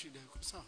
shida yako sawa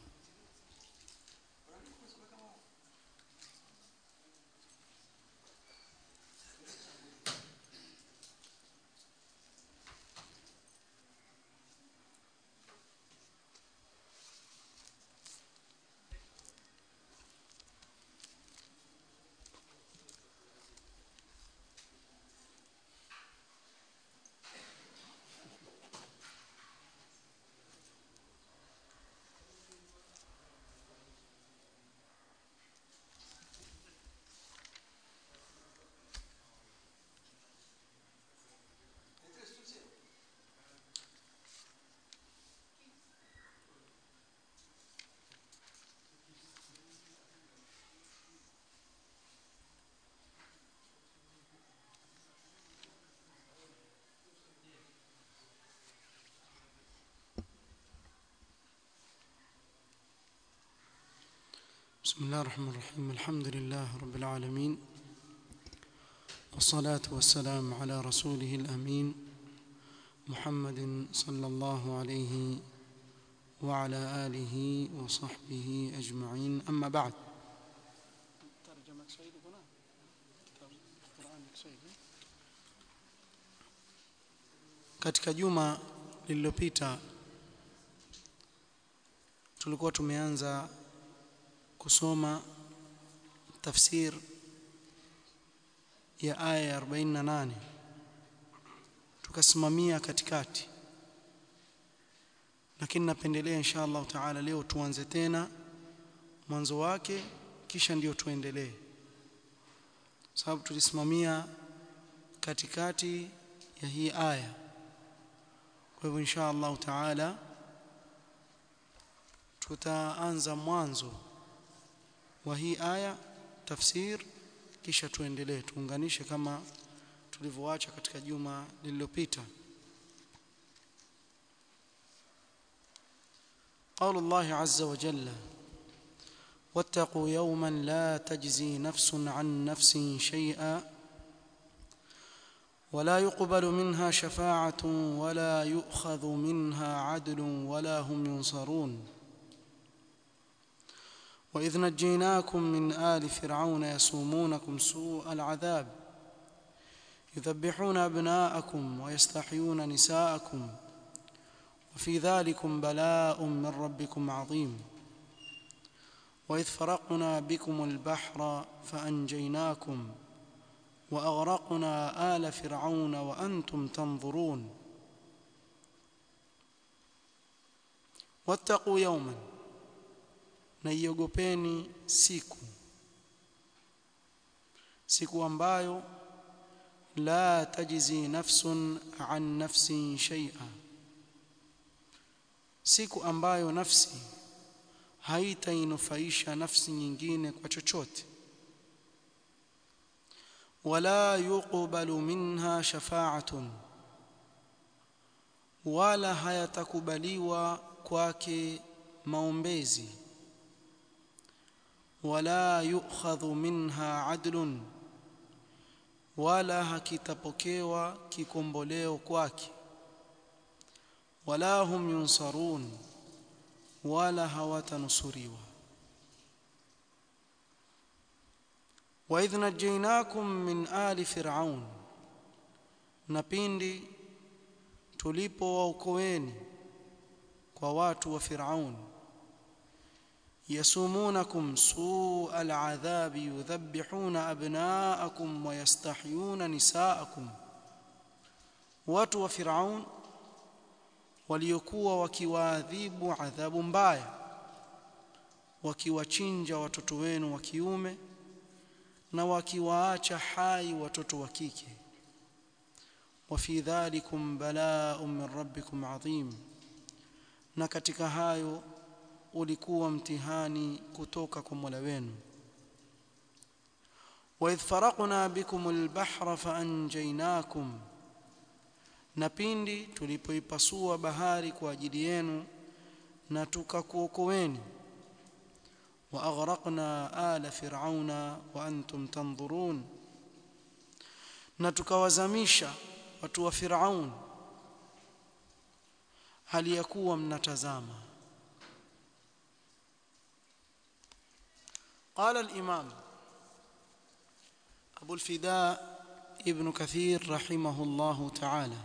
بسم الله الرحمن الرحيم الحمد لله رب العالمين والصلاة والسلام على رسوله الأمين محمد صلى الله عليه وعلى آله وصحبه أجمعين أما بعد ترجمة سيد هنا القرآن سيد katika juma lililopita tulikuwa tumeanza kusoma tafsir ya aya ya 48 tukasimamia katikati lakini napendelea insha Allah taala leo tuanze tena mwanzo wake kisha ndio tuendelee sababu tulisimamia katikati ya hii aya kwa hivyo insha Allah taala tutaanza mwanzo wa hii aya tafsir kisha tuendelee tuunganishe kama tulivyoacha katika juma lililopita قول الله عز وجل واتقوا يوما لا تجزي نفس عن نفس شيئا ولا يقبل منها شفاعة ولا يؤخذ منها عدل ولا هم ينصرون وإذ نجيناكم من آل فرعون يسومونكم سوء العذاب يذبحون أبناءكم ويستحيون نساءكم وفي ذلكم بلاء من ربكم عظيم وإذ فرقنا بكم البحر فأنجيناكم وأغرقنا آل فرعون وأنتم تنظرون واتقوا يوماً na iogopeni siku siku ambayo la tajzi nafsun an nafsin shay'a siku ambayo nafsi haitainufaisha nafsi nyingine kwa chochote wala yuqbalu minha shafa'atun wala hayatakubaliwa kwake maombezi wala yu'khadhu minha adlun wala hakitapokewa kikomboleo kwake wala hum yunsarun wala hawatanusuriwa wa idh najaynakum min ali fir'aun na pindi tulipowaokoeni kwa watu wa fir'aun يسومونكم سوء العذاب يذبحون أبناءكم ويستحيون نساءكم watu wa Firaun waliokuwa wakiwaadhibu adhabu mbaya wakiwachinja watoto wenu wa kiume na wakiwaacha hai watoto wa kike wa fi dhalikum bala'un min rabbikum adhim na katika hayo ulikuwa mtihani kutoka kwa Mola wenu wa idh faraqna bikum al-bahra fa anjaynakum na pindi tulipoipasua bahari kwa ajili yenu na tukakuokoeni wa aghraqna ala fir'auna wa antum tanzurun na tukawazamisha watu wa Firaun hali ya kuwa mnatazama قال الإمام أبو الفداء ابن كثير رحمه الله تعالى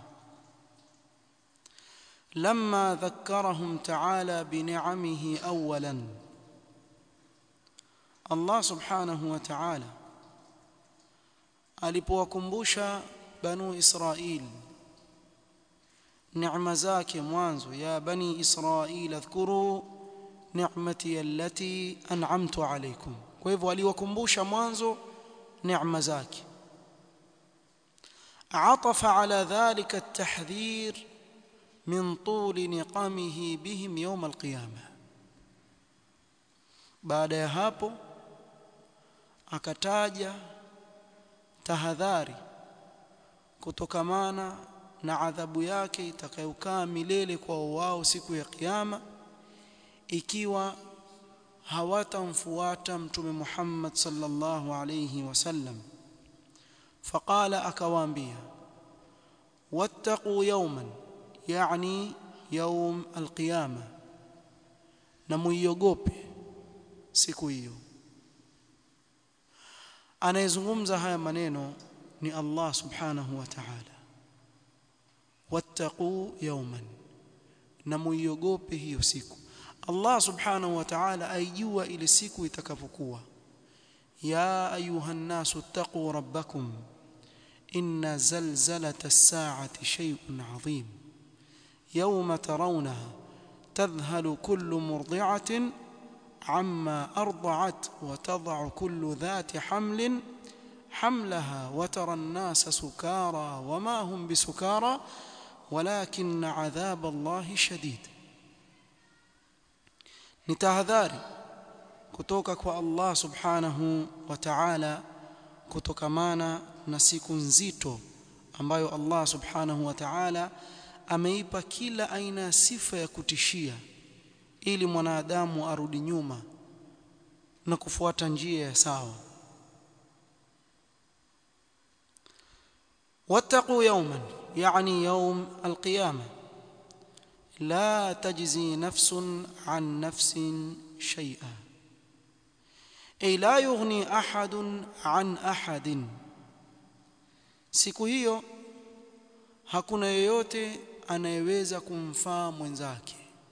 لما ذكرهم تعالى بنعمه أولا الله سبحانه وتعالى alipowakumbusha banu Israil neema zake mwanzo ya bani Israil adhkuru ni'mati allati an'amtu alaykum kwa hivyo aliwakumbusha mwanzo neema zake عطف على ذلك التحذير من طول نقمه بهم يوم القيامة baada ya hapo akataja tahadhari kutokamana na adhabu yake itakayokaa milele kwa wao siku ya kiyama ikiwa hawatamfuata mtume Muhammad sallallahu alayhi wasallam faqala akawaambia wattaqu yawman yani yawm alqiyama na muiogope siku hiyo anayezungumza haya maneno ni Allah subhanahu wa ta'ala wattaqu yawman na muiogope hiyo siku Allah subhanahu wa ta'ala aijua ile siku itakapokuwa ya ayuha nasu taqu rabbakum inna zalzalata as-sa'ati shay'un 'azim yawma tarawnaha tadhhalu kullu murdi'atin عما أرضعت وتضع كل ذات حمل حملها وترى الناس سكارى وما هم بسكارى ولكن عذاب الله شديد نتهذاري kutoka kwa Allah subhanahu wa ta'ala kutokamana na siku nzito ambayo Allah subhanahu wa ta'ala ameipa kila aina ya sifa ya kutishia ili mwanadamu arudi nyuma na kufuata njia ya sawa wattaqu yawman yani yawm alqiyama la tajzi nafsun an nafsin shay'a ay la yughni ahadun an ahadin siku hiyo hakuna yeyote anayeweza kumfaa mwenzake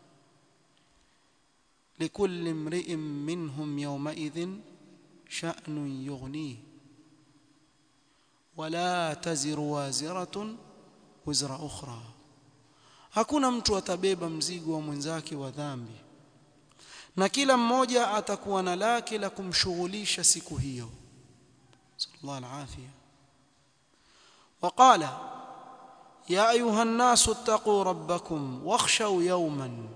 لكل امرئ منهم يومئذ شأن يغنيه ولا تزر وازرة وزر أخرى hakuna mtu atabeba mzigo wa mwenzake wa dhambi na kila mmoja atakuwa na lake la kumshughulisha siku hiyo sallallahu alafia waqala ya ayuha an-nasu ittaqu rabbakum wakhshaw yawman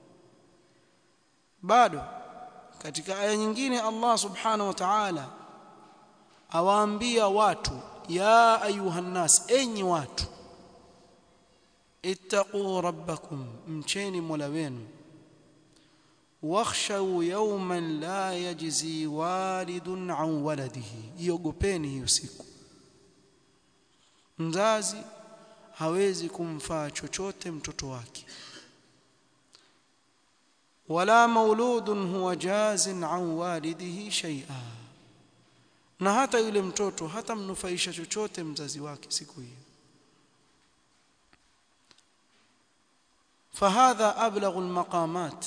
bado katika aya nyingine Allah subhanahu wa ta'ala awaambia watu ya ayuhan nas enyi watu ittaqu rabbakum mcheni mola wenu wakhshaw yawman la yajzi walidun an waladihi iogopeni hiyo siku mzazi hawezi kumfaa chochote mtoto wake wala mauludun huwa jazin an walidihi shay'a na hata yule mtoto hata mnufaisha chochote mzazi wake siku hiyo فهذا أبلغ المقامات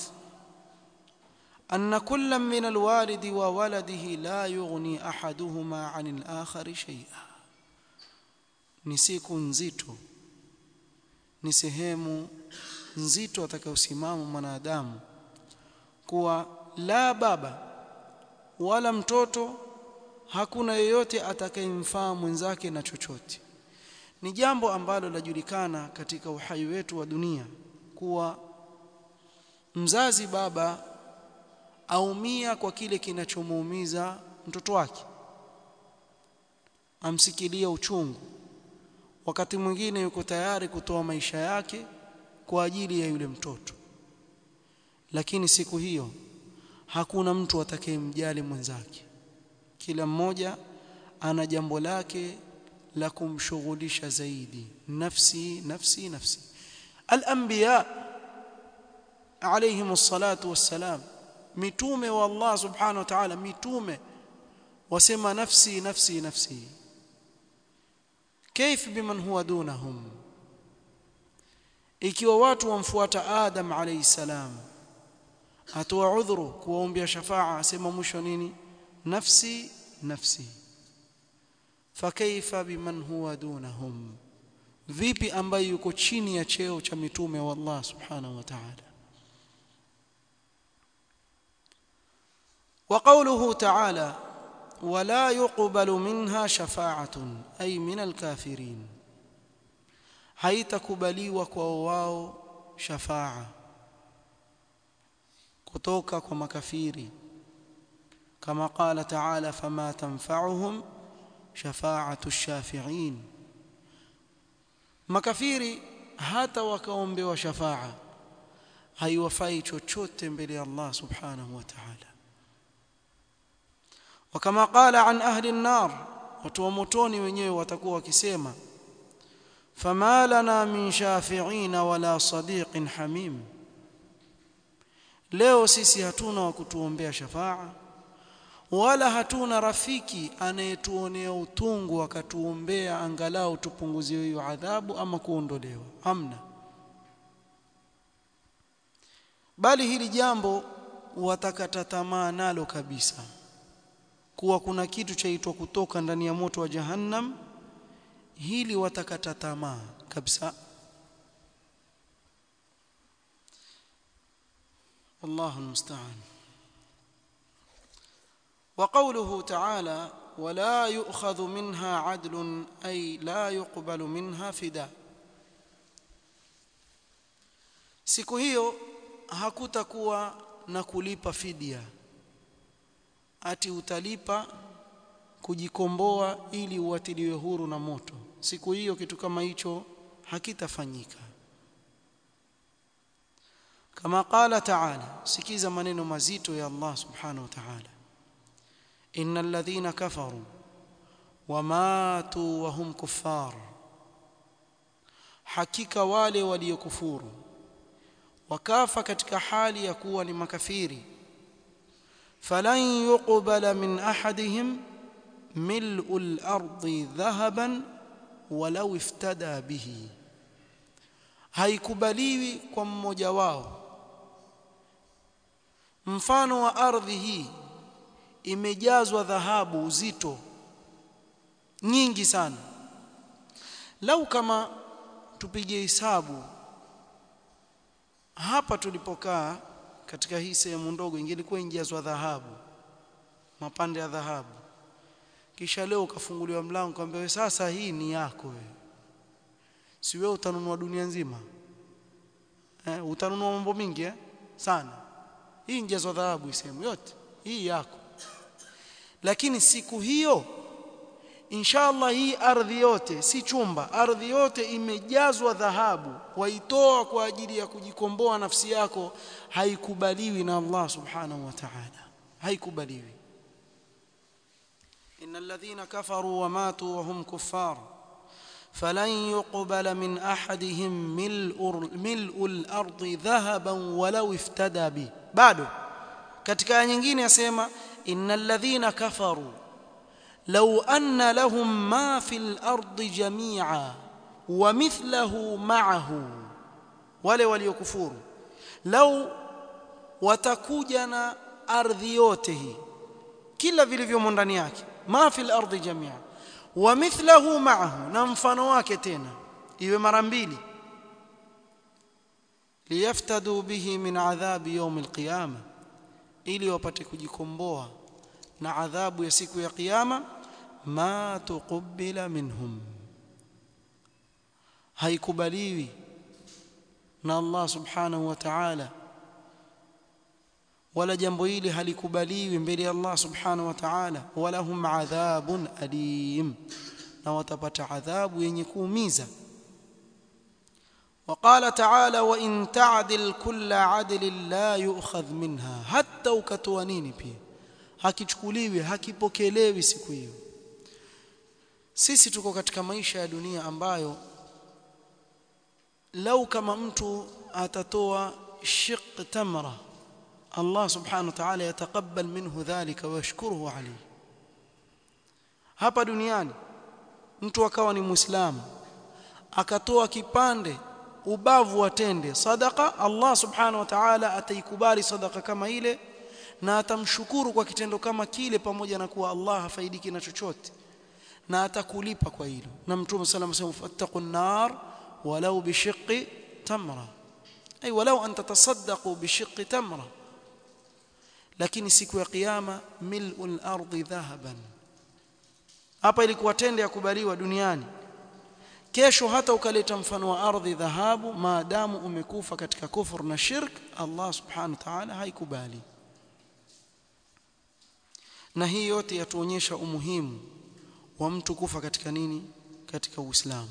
أن كل من الوالد وولده لا يغني أحدهما عن الآخر شيئا ni siku nzito ni sehemu nzito atakayosimama mwanadamu kuwa la baba wala mtoto hakuna yeyote atakayemfaa mwenzake na chochote ni jambo ambalo lajulikana katika uhai wetu wa dunia kuwa mzazi baba aumia kwa kile kinachomuumiza mtoto wake amsikilia uchungu wakati mwingine yuko tayari kutoa maisha yake kwa ajili ya yule mtoto lakini siku hiyo hakuna mtu atakayemjali mwenzake kila mmoja ana jambo lake la kumshughulisha zaidi nafsi nafsi nafsi al-anbiya alayhim as-salatu was-salam mitume wa Allah subhanahu wa ta'ala mitume wasema nafsi nafsi nafsi كيف بمن هو دونهم ikiwa watu wamfuata Adam alayhi salam atoa udhuru kuwaombea shafaa asema mwisho nini nafsi nafsi fakaifa biman huwa dunahum vipi ambaye yuko chini ya cheo cha mitume wa Allah subhanahu wa ta'ala وقوله تعالى ولا يقبل منها شفاعة أي من الكافرين haitakubaliwa kwa wao shafaa kutoka kwa makafiri kama qala ta'ala fama tanfa'uhum shafa'atu ash-shafi'in makafiri hata wakaombewa shafaa haiwafai chochote mbele ya Allah subhanahu wa ta'ala وكما قال عن أهل النار watu wa motoni wenyewe watakuwa wakisema فما لنا من شافعين ولا صديق حميم leo sisi hatuna wa kutuombea shafaa wala hatuna rafiki anayetuonea utungu akatuombea angalau tupunguziwe hiyo adhabu ama kuondolewa hamna bali hili jambo watakata tamaa nalo kabisa kuwa kuna kitu chaitwa kutoka ndani ya moto wa jahannam hili watakata tamaa kabisa والله المستعان وقوله تعالى ولا يؤخذ منها عدل أي لا يقبل منها فداء siku hiyo hakutakuwa na kulipa fidia ati utalipa kujikomboa ili uatiliwe huru na moto siku hiyo kitu kama hicho hakitafanyika kama qala ta'ala sikiza maneno mazito ya Allah subhanahu wa ta'ala innal ladhina kafaru wamatu wa hum kuffar hakika wale waliokufuru wakafa katika hali ya kuwa ni makafiri falan yuqbala min ahadihim mil'u al-ardi dhahaban walau iftada bihi haikubaliwi kwa mmoja wao mfano wa ardhi hii imejazwa dhahabu uzito nyingi sana lau kama tupige hesabu hapa tulipokaa katika hii sehemu ndogo ingelikuwa injazwa dhahabu mapande ya dhahabu kisha leo ukafunguliwa mlango kwamba wewe sasa hii ni yako wewe si wewe utanunua dunia nzima eh, utanunua mambo mingi eh? sana hii njazwa dhahabu isemu yote hii yako lakini siku hiyo inshallah hii ardhi yote si chumba ardhi yote imejazwa dhahabu waitoa kwa ajili ya kujikomboa nafsi yako haikubaliwi na Allah subhanahu wa ta'ala haikubaliwi innal ladhina kafaru wa matu wa hum kuffar فلن يقبل من أحدهم ملء, ملء الأرض ذهبا ولو افتدى به bado katika aya nyingine yasema innal ladhina kafaru law anna lahum ma fil ardi jami'a wa mithluhu ma'ahu wale waliokufuru lau watakuja na ardhi yote hii kila vilivyomo ndani yake ma fil ardi jami'a wa mithluhu ma'ahu na mfano wake tena iwe mara mbili liyaftadu bihi min adhabi yawm alqiyama ili wapate kujikomboa na adhabu ya siku ya kiyama ma tuqbila minhum haikubaliwi na Allah subhanahu wa ta'ala wala jambo hili halikubaliwi mbele ya Allah subhanahu wa ta'ala wala hum adhabun alim na watapata adhabu yenye kuumiza وقال تعالى وإن تعدل كل عدل لا يؤخذ منها حتى ukatoa nini pia hakichukuliwi hakipokelewi siku hiyo sisi tuko katika maisha ya dunia ambayo lau kama mtu atatoa shiq tamra Allah subhanahu wa ta'ala yataqabbal minhu dhalika wa yashkuruhu alayhi hapa duniani mtu akawa ni muislamu akatoa kipande ubavu watende sadaka Allah subhanahu wa ta'ala ataikubali sadaka kama ile na atamshukuru kwa kitendo kama kile pamoja na kuwa Allah hafaidiki na chochote na atakulipa kwa hilo na mtume sallallahu alayhi wasallam fattaqun nar walau bishiqqi tamra ay walau an tatasaddaqu bishiqqi tamra lakini siku ya kiyama mil'ul ardi dhahaban hapa ilikuwa tende ya kubaliwa duniani kesho hata ukaleta mfano wa ardhi dhahabu maadamu umekufa katika kufur na shirk Allah subhanahu wa ta'ala haikubali na hii yote yatuonyesha umuhimu wa mtu kufa katika nini katika Uislamu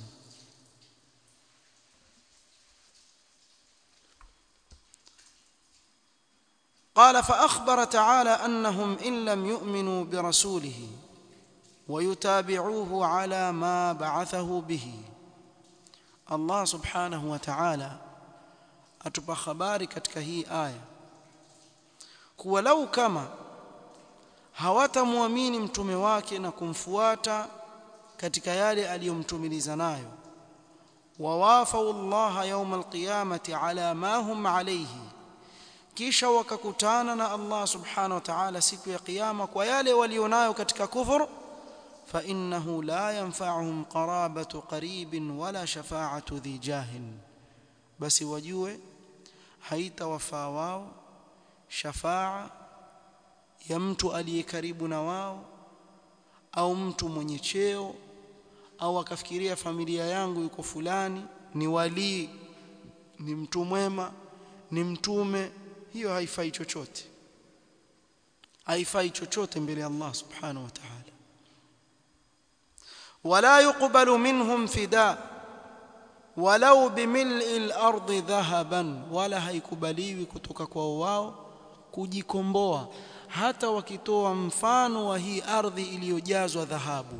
قال فأخبر تعالى أنهم إن لم يؤمنوا برسوله ويتابعوه على ما بعثه به الله سبحانه وتعالى atupa habari katika hii aya kuwa lau kama hawatamwamini mtume wake na kumfuata katika yale aliyomtumiliza nayo wawafau Allah yawm alqiyamati ala ma hum alayhi kisha wakakutana na Allah subhanahu wa ta'ala siku ya kiyama kwa yale walionayo katika kufur fa innahu la yanfa'uhum qarabatu qaribin wala shafa'atu dhi jahin basi wajue haitawafaa wao shafa'a ya mtu aliye karibu na wao au mtu mwenye cheo au akafikiria familia yangu yuko fulani ni walii ni mtu mwema ni mtume hiyo haifai chochote haifai chochote mbele ya Allah subhanahu wa ta'ala wala yuqbalu minhum fida walau bimil'i al-ardi dhahaban wala haikubaliwi kutoka kwa wao kujikomboa hata wakitoa mfano wa hii ardhi iliyojazwa dhahabu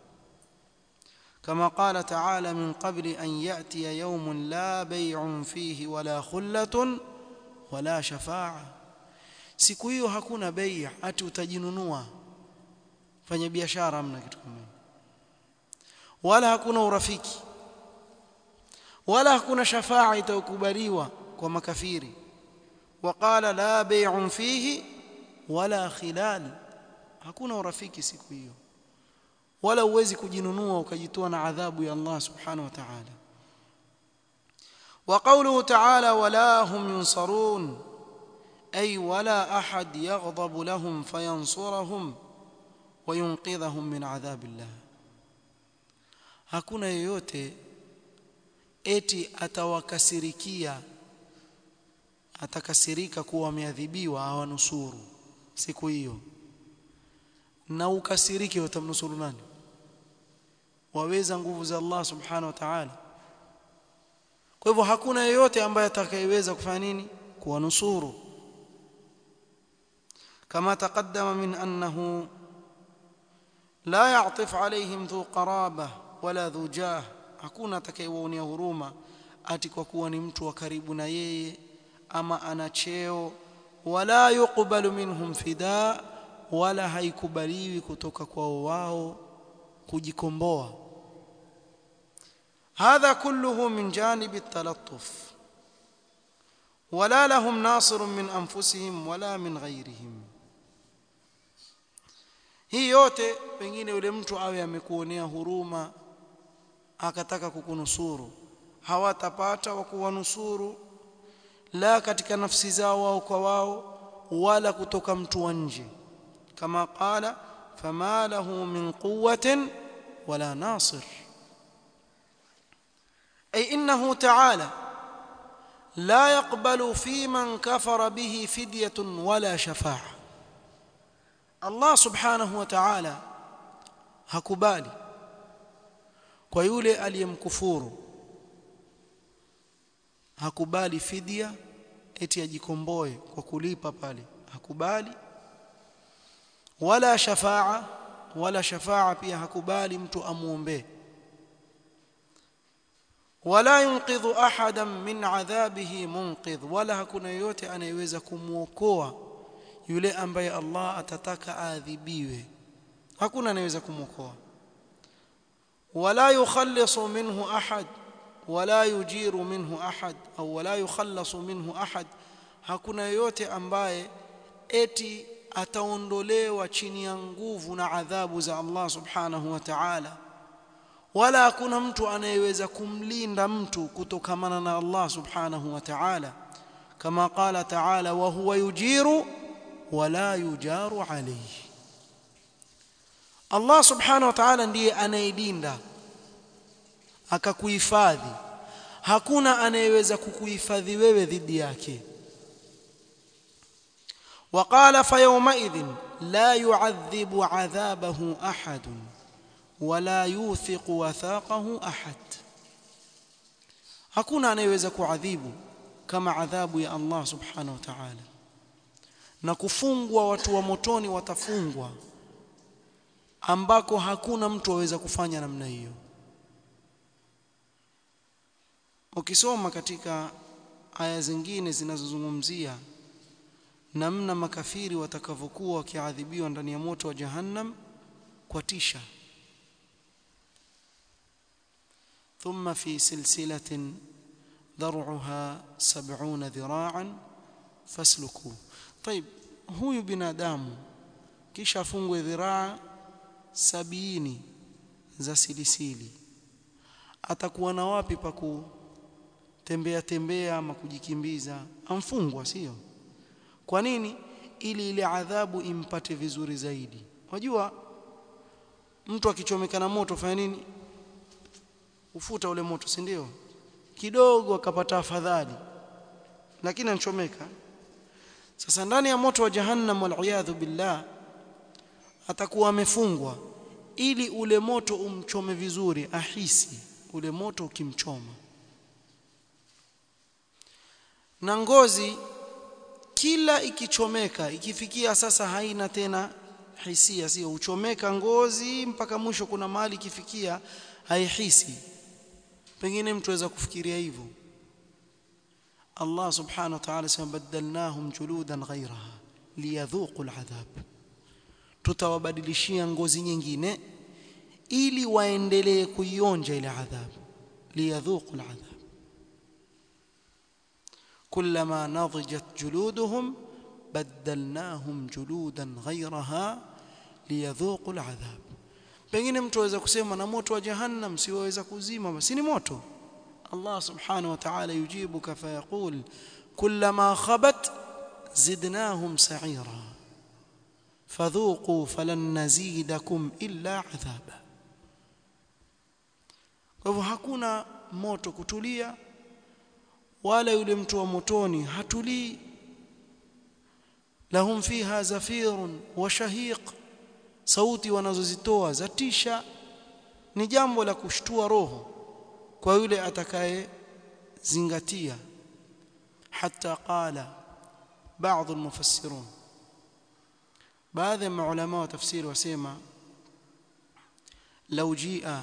كما قال تعالى من قبل أن يأتي يوم لا بيع فيه ولا خلة wala shafaa siku hiyo hakuna bei ati utajinunua fanya biashara hamna kitu kama hiyo wala hakuna urafiki wala hakuna shafaa itakubaliwa kwa makafiri waqala la bay'un fihi wala khilal hakuna urafiki siku hiyo wala uwezi kujinunua ukajitoa na adhabu ya Allah subhanahu wa ta'ala وقوله تعالى ولا هم ينصرون أي ولا أحد يغضب لهم فينصرهم وينقذهم من عذاب الله hakuna yoyote eti atawakasirikia atakasirika kuwa wameadhibiwa awanusuru siku hiyo na ukasirike utamnusuru nani waweza nguvu za Allah subhanahu wa ta'ala kwa hivyo hakuna yeyote ambaye atakayeweza kufanya nini kuwanusuru kama taqaddama min annahu la ya'tif alayhim dhu qaraba wala dhu jah hakuna atakayewaonea huruma ati kwa kuwa ni mtu wa karibu na yeye ama ana cheo wala yuqbalu minhum fida wala haikubaliwi kutoka kwao wao kujikomboa هذا كله من جانب التلطف ولا لهم ناصر من انفسهم ولا من غيرهم hii yote pengine yule mtu awe amekuonea huruma akataka kukunusuru hawatapata wa kuwanusuru la katika nafsi zao wao kwa wao wala kutoka mtu wa nje kama qala fama lahu min quwwatin wala nasir أي إنه تعالى لا يقبل في من كفر به فدية ولا شفاعة الله سبحانه وتعالى hakubali kwa yule aliyemkufuru hakubali fidia eti ajikomboe kwa kulipa pale hakubali wala shafaa wala shafaa pia hakubali mtu amuombee wala yunqidhu ahadan min adhabihi munqidh wala hakuna yote anayeweza kumuokoa yule ambaye Allah atataka aadhibiwe hakuna anayeweza kumuokoa wala yukhallisu minhu ahad wala yujiru minhu ahad au wala yukhallasu minhu ahad hakuna yoyote ambaye eti ataondolewa chini ya nguvu na adhabu za Allah subhanahu wa ta'ala wala hakuna mtu anayeweza kumlinda mtu kutokamana na Allah subhanahu wa ta'ala kama qala ta'ala wa huwa yujiru wala yujaru alayhi Allah subhanahu wa ta'ala ndiye anayelinda akakuhifadhi hakuna anayeweza kukuhifadhi wewe dhidi yake وقال فيومئذ لا يعذب عذابه احد ولا يوثق وثاقه احد hakuna anayeweza kuadhibu kama adhabu ya Allah subhanahu wa ta'ala na kufungwa watu wa motoni watafungwa ambako hakuna mtu aweza kufanya namna hiyo ukisoma katika aya zingine zinazozungumzia namna makafiri watakavyokuwa wakiadhibiwa ndani ya moto wa jahannam kwa tisha thumma fi silsilatin dar'uha 70 dhira'an fasluku طيب huyu binadamu kisha afungwe dhiraa sabini za silisili atakuwa na wapi pa kutembea tembea ama kujikimbiza amfungwa sio kwa nini ili ile adhabu impate vizuri zaidi wajua mtu akichomeka na moto fanya nini ufuta ule moto si ndio kidogo akapata afadhali lakini anchomeka sasa ndani ya moto wa jahannam wal billah atakuwa amefungwa ili ule moto umchome vizuri ahisi ule moto ukimchoma na ngozi kila ikichomeka ikifikia sasa haina tena hisia sio uchomeka ngozi mpaka mwisho kuna mahali ikifikia haihisi pengine mtu aweza kufikiria hivyo Allah subhanahu wa ta'ala sema badalnahum juludan ghayraha liyadhuqu al'adhab tutawabadilishia ngozi nyingine ili waendelee kuionja ile adhabu liyadhuqu al'adhab كلما نضجت جلودهم بدلناهم جلودا غيرها ليذوقوا العذاب pengine mtu aweza kusema na moto wa jahannam siwaweza kuzima basi ni moto Allah subhanahu wa ta'ala yujibuka fayaqul kullama khabat zidnahum sa'ira fadhuqu falan nazidakum illa adhaba kwa hivyo hakuna moto kutulia wala yule mtu wa motoni hatulii lahum fiha zafirun wa shahiq sauti wanazozitoa zatisha ni jambo la kushtua roho kwa yule atakaye zingatia hata qala baadhi almufassirun baadhi ya maulama wa tafsiri wasema law jia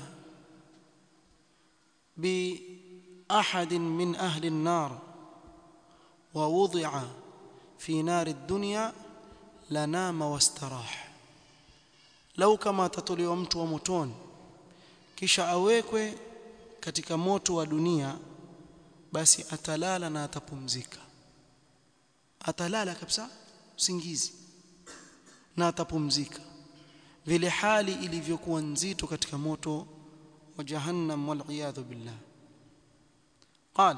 bi أحد من أهل النار ووضع في نار الدنيا لنام واستراح لو كما تطليwa mtu wa motoni kisha awekwe katika moto wa dunia basi atalala na atapumzika atalala kabisa usingizi na atapumzika vile hali ilivyokuwa nzito katika moto wa jahannam wal billah قال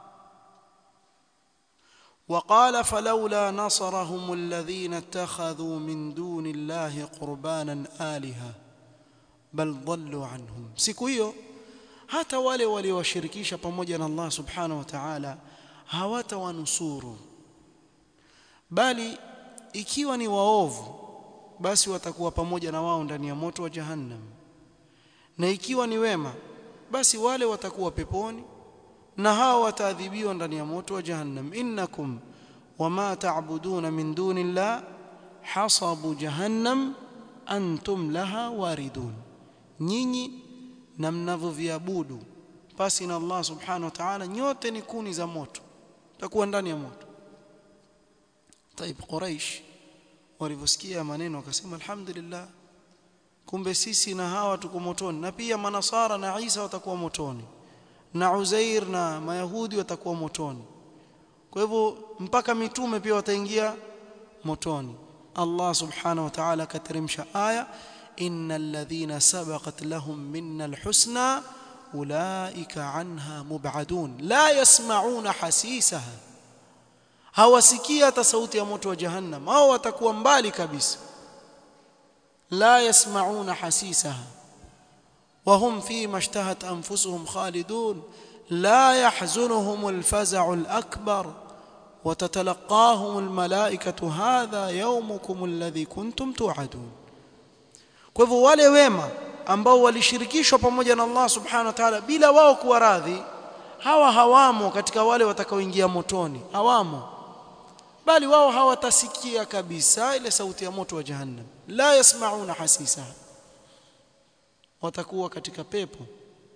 وقال فلولا نصرهم الذين اتخذوا من دون الله قربانا آلهة بل ضلوا عنهم siku hiyo hata wale waliowashirikisha pamoja na Allah subhanahu wa ta'ala hawatawanusuru bali ikiwa ni waovu basi watakuwa pamoja na wao ndani ya moto wa jahannam na ikiwa ni wema basi wale watakuwa peponi na hao wataadhibiwa ndani ya moto wa jahannam innakum wama ta'buduna min dunillah hasabu jahannam antum laha waridun nyinyi na mnavyoviabudu basi na Allah subhanahu wa ta'ala nyote ni kuni za moto takuwa ndani ya moto طيب quraish walivyosikia maneno wakasema alhamdulillah kumbe sisi na hawa tuko motoni na pia manasara na Isa watakuwa motoni na Uzair na Mayahudi watakuwa motoni kwa hivyo mpaka mitume pia wataingia motoni Allah subhanahu wa ta'ala akateremsha aya innal ladhina sabaqat lahum minna alhusna ulaika anha mub'adun la yasma'una hasisaha hawasikia hata sauti ya moto wa jahannam au watakuwa mbali kabisa la yasma'una hasisaha وهم فيما اشتهت انفسهم خالدون لا يحزنهم الفزع الاكبر وتتلقاهم الملائكه هذا يومكم الذي كنتم توعدون kwa hivyo wale wema ambao walishirikishwa pamoja na Allah subhanahu wa ta'ala bila wao kuwa radhi hawa hawamo katika wale watakaoingia motoni hawamo bali wao hawatasikia kabisa ile sauti ya moto wa jahannam la yasmauna hasisa watakuwa katika pepo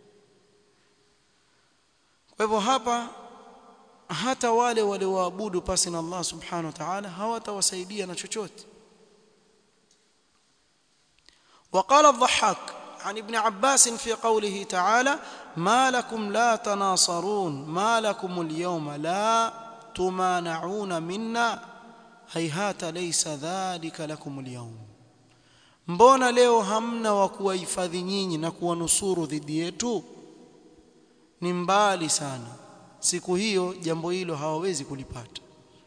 kwa hivyo hapa hata wale walioabudu pasi na Allah subhanahu wa ta'ala hawatawasaidia na chochote وقال الضحاك عن ابن عباس في قوله تعالى ما لكم لا تناصرون ما لكم اليوم لا تمانعون منا هيهات ليس ذلك لكم اليوم mbona leo hamna wa kuwahifadhi nyinyi na kuwanusuru dhidi yetu ni mbali sana siku hiyo jambo hilo hawawezi kulipata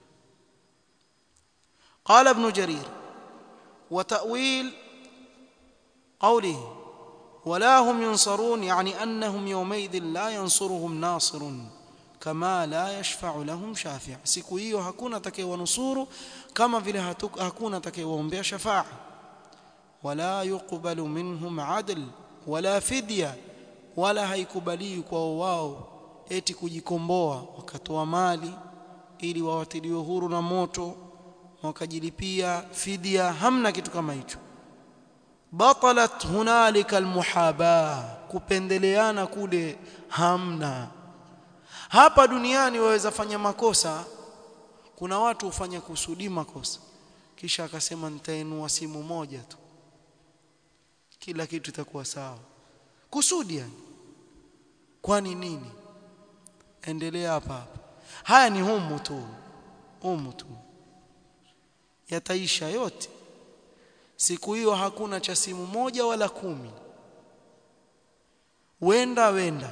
qala ibn jarir wa ta'wil قوله ولا هم ينصرون يعني أنهم يومئذ لا ينصرهم ناصر كما لا يشفع لهم شافع siku hiyo hakuna atakayewanusuru kama vile hakuna atakayewaombea shafa'a wala yuqbalu minhum adl wala fidya wala haikubaliwi kwa wao eti kujikomboa wakatoa mali ili wawatiliwe huru na moto wakajilipia fidia hamna kitu kama hicho batalat hunalika almuhaba kupendeleana kule hamna hapa duniani waweza fanya makosa kuna watu hufanya kusudi makosa kisha akasema nitainua simu moja tu kila kitu itakuwa sawa kusudi yani kwani nini endelea hapa hapa haya ni humu tu humu tu yataisha yote siku hiyo hakuna cha simu moja wala kumi wenda wenda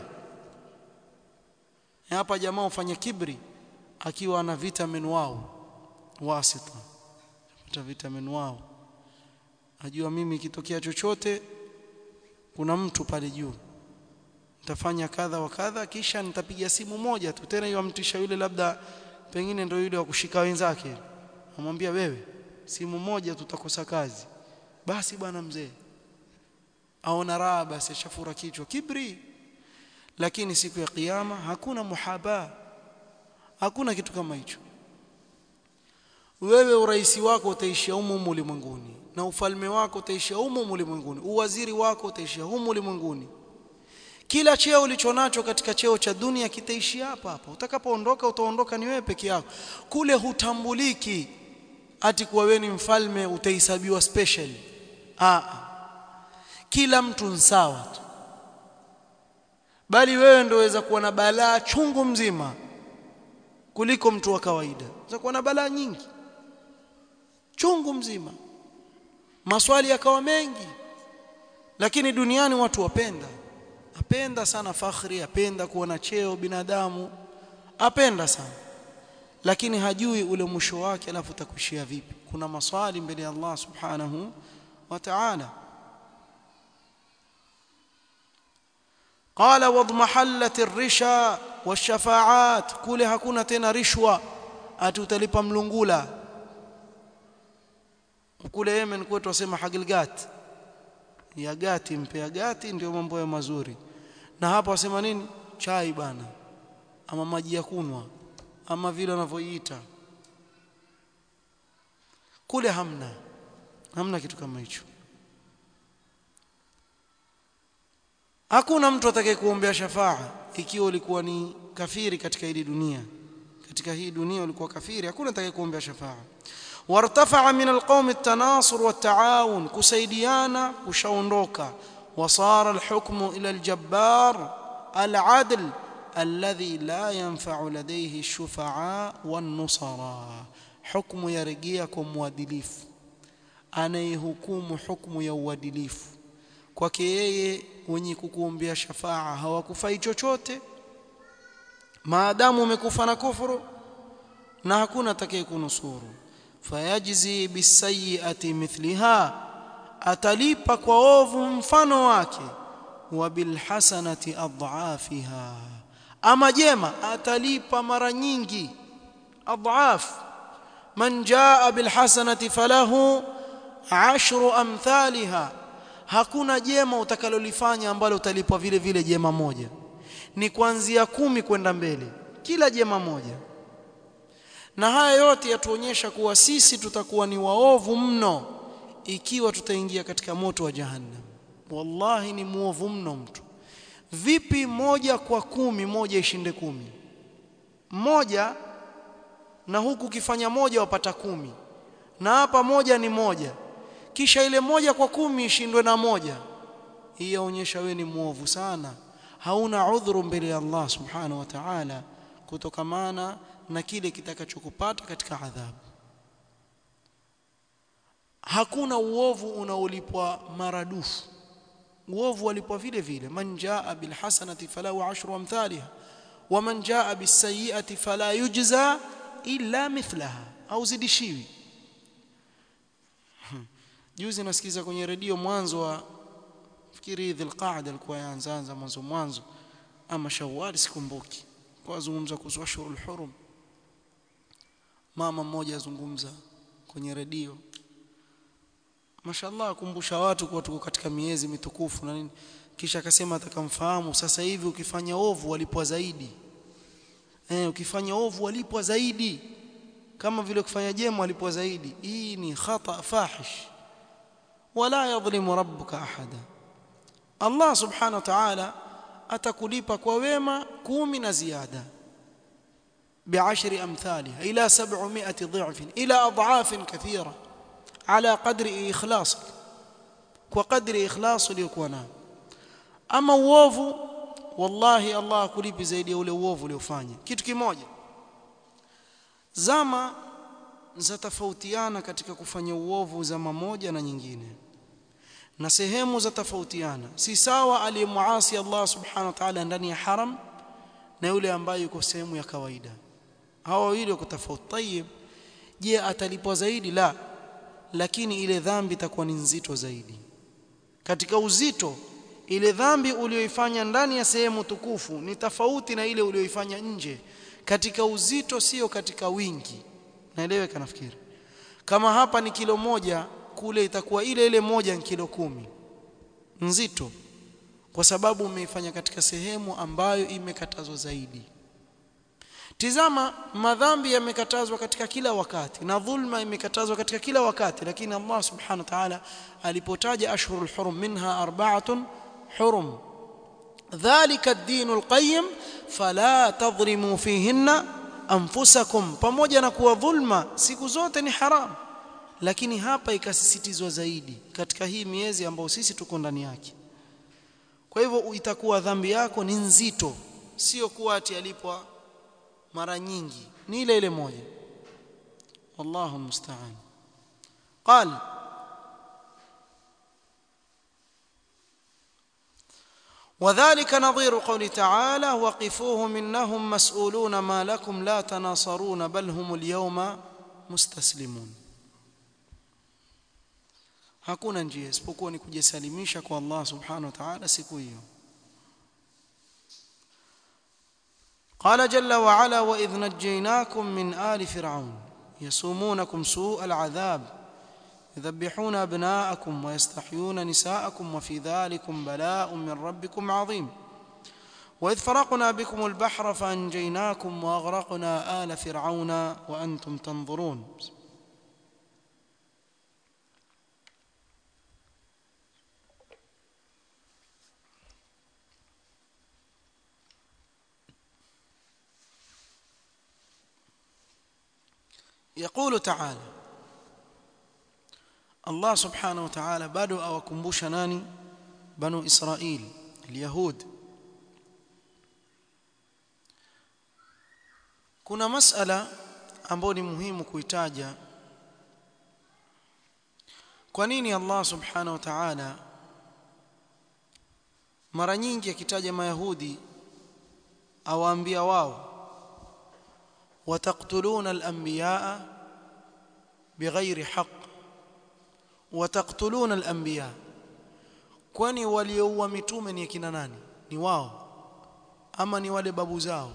hapa jamaa ufanya kibri akiwa ana vitamin wao wasita pata vitamin wao ajua mimi ikitokea chochote kuna mtu pale juu nitafanya kadha wa kadha kisha nitapiga simu moja tu tena yamtisha yule labda pengine ndio yule wa kushika wenzake amwambia wewe simu moja tutakosa kazi basi bwana mzee aona raha basi ashafura kichwa kibri lakini siku ya kiyama hakuna muhaba hakuna kitu kama hicho wewe uraisi wako utaishia humu ulimwenguni na ufalme wako utaishia humu ulimwenguni uwaziri wako utaishia humu ulimwenguni kila cheo ulichonacho katika cheo cha dunia kitaishia hapa hapa utakapoondoka utaondoka ni wewe peke yako kule hutambuliki ati kuwa wewe ni mfalme utahesabiwa special ah kila mtu sawa tu bali wewe ndio waweza kuwa na balaa chungu mzima kuliko mtu wa kawaida unaweza kuwa na balaa nyingi chungu mzima maswali yakawa mengi lakini duniani watu wapenda apenda sana fakhri apenda kuona cheo binadamu apenda sana lakini hajui ule mwisho wake alafu utakuishia vipi kuna maswali mbele ya Allah subhanahu wa ta'ala قال واضمحلت الرشا والشفاعات kule hakuna tena rishwa ati utalipa mlungula kule Yemen kwetu wasema hagilgat ya gati mpea gati ndio mambo ya mazuri na hapa wasema nini chai bana ama maji ya kunwa ama vile wanavyoiita kule hamna hamna kitu kama hicho hakuna mtu atakaye kuombea shafaa ikiwa ulikuwa ni kafiri katika hii dunia katika hii dunia ulikuwa kafiri hakuna atakayekuombea shafaa wartafa'a min alqawmi at-tanasur wat-ta'awun kusaidiana kushaondoka wasara al-hukmu ila al-jabbar al-'adl alladhi la yanfa'u ladayhi ash-shufa'a wan-nusara hukmu yarejea kwa mwadilifu anayehukumu hukmu ya uadilifu kwake yeye wenye kukuombea shafaa hawakufai chochote maadamu umekufa na kufuru na hakuna atakaye kunusuru fayajzi bisayiati mithliha atalipa kwa ovu mfano wake wa bilhasanati adhafiha ama jema atalipa mara nyingi adhaf man jaa bilhasanati falahu ashru amthaliha hakuna jema utakalolifanya ambalo utalipwa vile vile jema moja ni kuanzia kumi kwenda mbele kila jema moja na haya yote yatuonyesha kuwa sisi tutakuwa ni waovu mno ikiwa tutaingia katika moto wa jahannam wallahi ni muovu mno mtu vipi moja kwa kumi moja ishinde kumi moja na huku ukifanya moja wapata kumi na hapa moja ni moja kisha ile moja kwa kumi ishindwe na moja hii yaonyesha wewe ni muovu sana hauna udhuru mbele ya Allah subhanahu wa ta'ala kutokamana na kile kitakachokupata katika adhabu hakuna uovu unaolipwa maradufu uovu walipwa vile vile man jaa bil hasanati falahu ashru amthaliha wa man jaa bis sayyi'ati fala yujza illa mithlaha au zidishiwi juzi nasikiza kwenye redio mwanzo wa fikiri dhilqaada alikuwa yaanzaanza mwanzo mwanzo ama shawwal sikumbuki kwa azungumza kuhusu ashhurul hurum mama mmoja azungumza kwenye redio mashallah akumbusha watu kuwa tuko katika miezi mitukufu na nini kisha akasema atakamfahamu sasa hivi ukifanya ovu walipwa zaidi eh ukifanya ovu walipwa zaidi kama vile ukifanya jema walipwa zaidi hii ni khata fahish wala yadhlimu rabbuka ahada Allah subhanahu wa ta'ala atakulipa kwa wema kumi na ziada بعشر أمثالها إلى سبعمائة ضعف إلى أضعاف كثيرة على قدر إخلاصك وقدر إخلاص ليكونا أما uovu wallahi Allah akulipi zaidi ya ule uovu uliofanya kitu kimoja zama zatofautiana katika kufanya uovu zama moja na nyingine na sehemu za tofautiana si sawa aliyemuasi Allah subhanahu wa ta'ala ndani ya haram na yule ambaye yuko sehemu ya kawaida hawa wawili wako tofauti tayib je atalipwa zaidi la lakini ile dhambi itakuwa ni nzito zaidi katika uzito ile dhambi uliyoifanya ndani ya sehemu tukufu ni tofauti na ile uliyoifanya nje katika uzito sio katika wingi naeleweka nafikiri kama hapa ni kilo moja kule itakuwa ile ile moja ni kilo kumi nzito kwa sababu umeifanya katika sehemu ambayo imekatazwa zaidi Tizama madhambi yamekatazwa katika kila wakati na dhulma imekatazwa katika kila wakati lakini Allah subhanahu wa ta'ala alipotaja ashhurul hurum minha arba'atun hurum dhalika ad-dinul qayyim fala tadhlimu fihinna anfusakum pamoja na kuwa dhulma siku zote ni haram lakini hapa ikasisitizwa zaidi katika hii miezi ambayo sisi tuko ndani yake kwa hivyo itakuwa dhambi yako ni nzito sio kuwa ati alipwa mara nyingi ni ile ile moja wallahu musta'an قال وذلك نظير قول تعالى وقفوهم انهم مسؤولون ما لكم لا تناصرون بل هم اليوم مستسلمون hakuna njia isipokuwa ni kujisalimisha kwa Allah subhanahu wa ta'ala siku hiyo قال جل وعلا واذ نجيناكم من آل فرعون يسومونكم سوء العذاب يذبحون ابناءكم ويستحيون نساءكم وفي ذلكم بلاء من ربكم عظيم واذ فرقنا بكم البحر فانجيناكم واغرقنا آل فرعون وانتم تنظرون يقول تعالى الله سبحانه وتعالى bado awakumbusha nani banu Israil اليهود kuna masala ambayo ni muhimu kuitaja kwa nini Allah subhanahu wa ta'ala mara nyingi akitaja mayahudi awaambia wao wataqtuluna al-anbiyaa bighairi haqq wataqtuluna al-anbiyaa kwani walioua mitume ni kina nani ni wao ama ni wale babu zao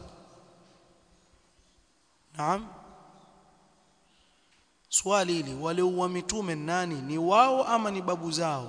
naam swali hili walioua mitume nani ni wao ama ni babu zao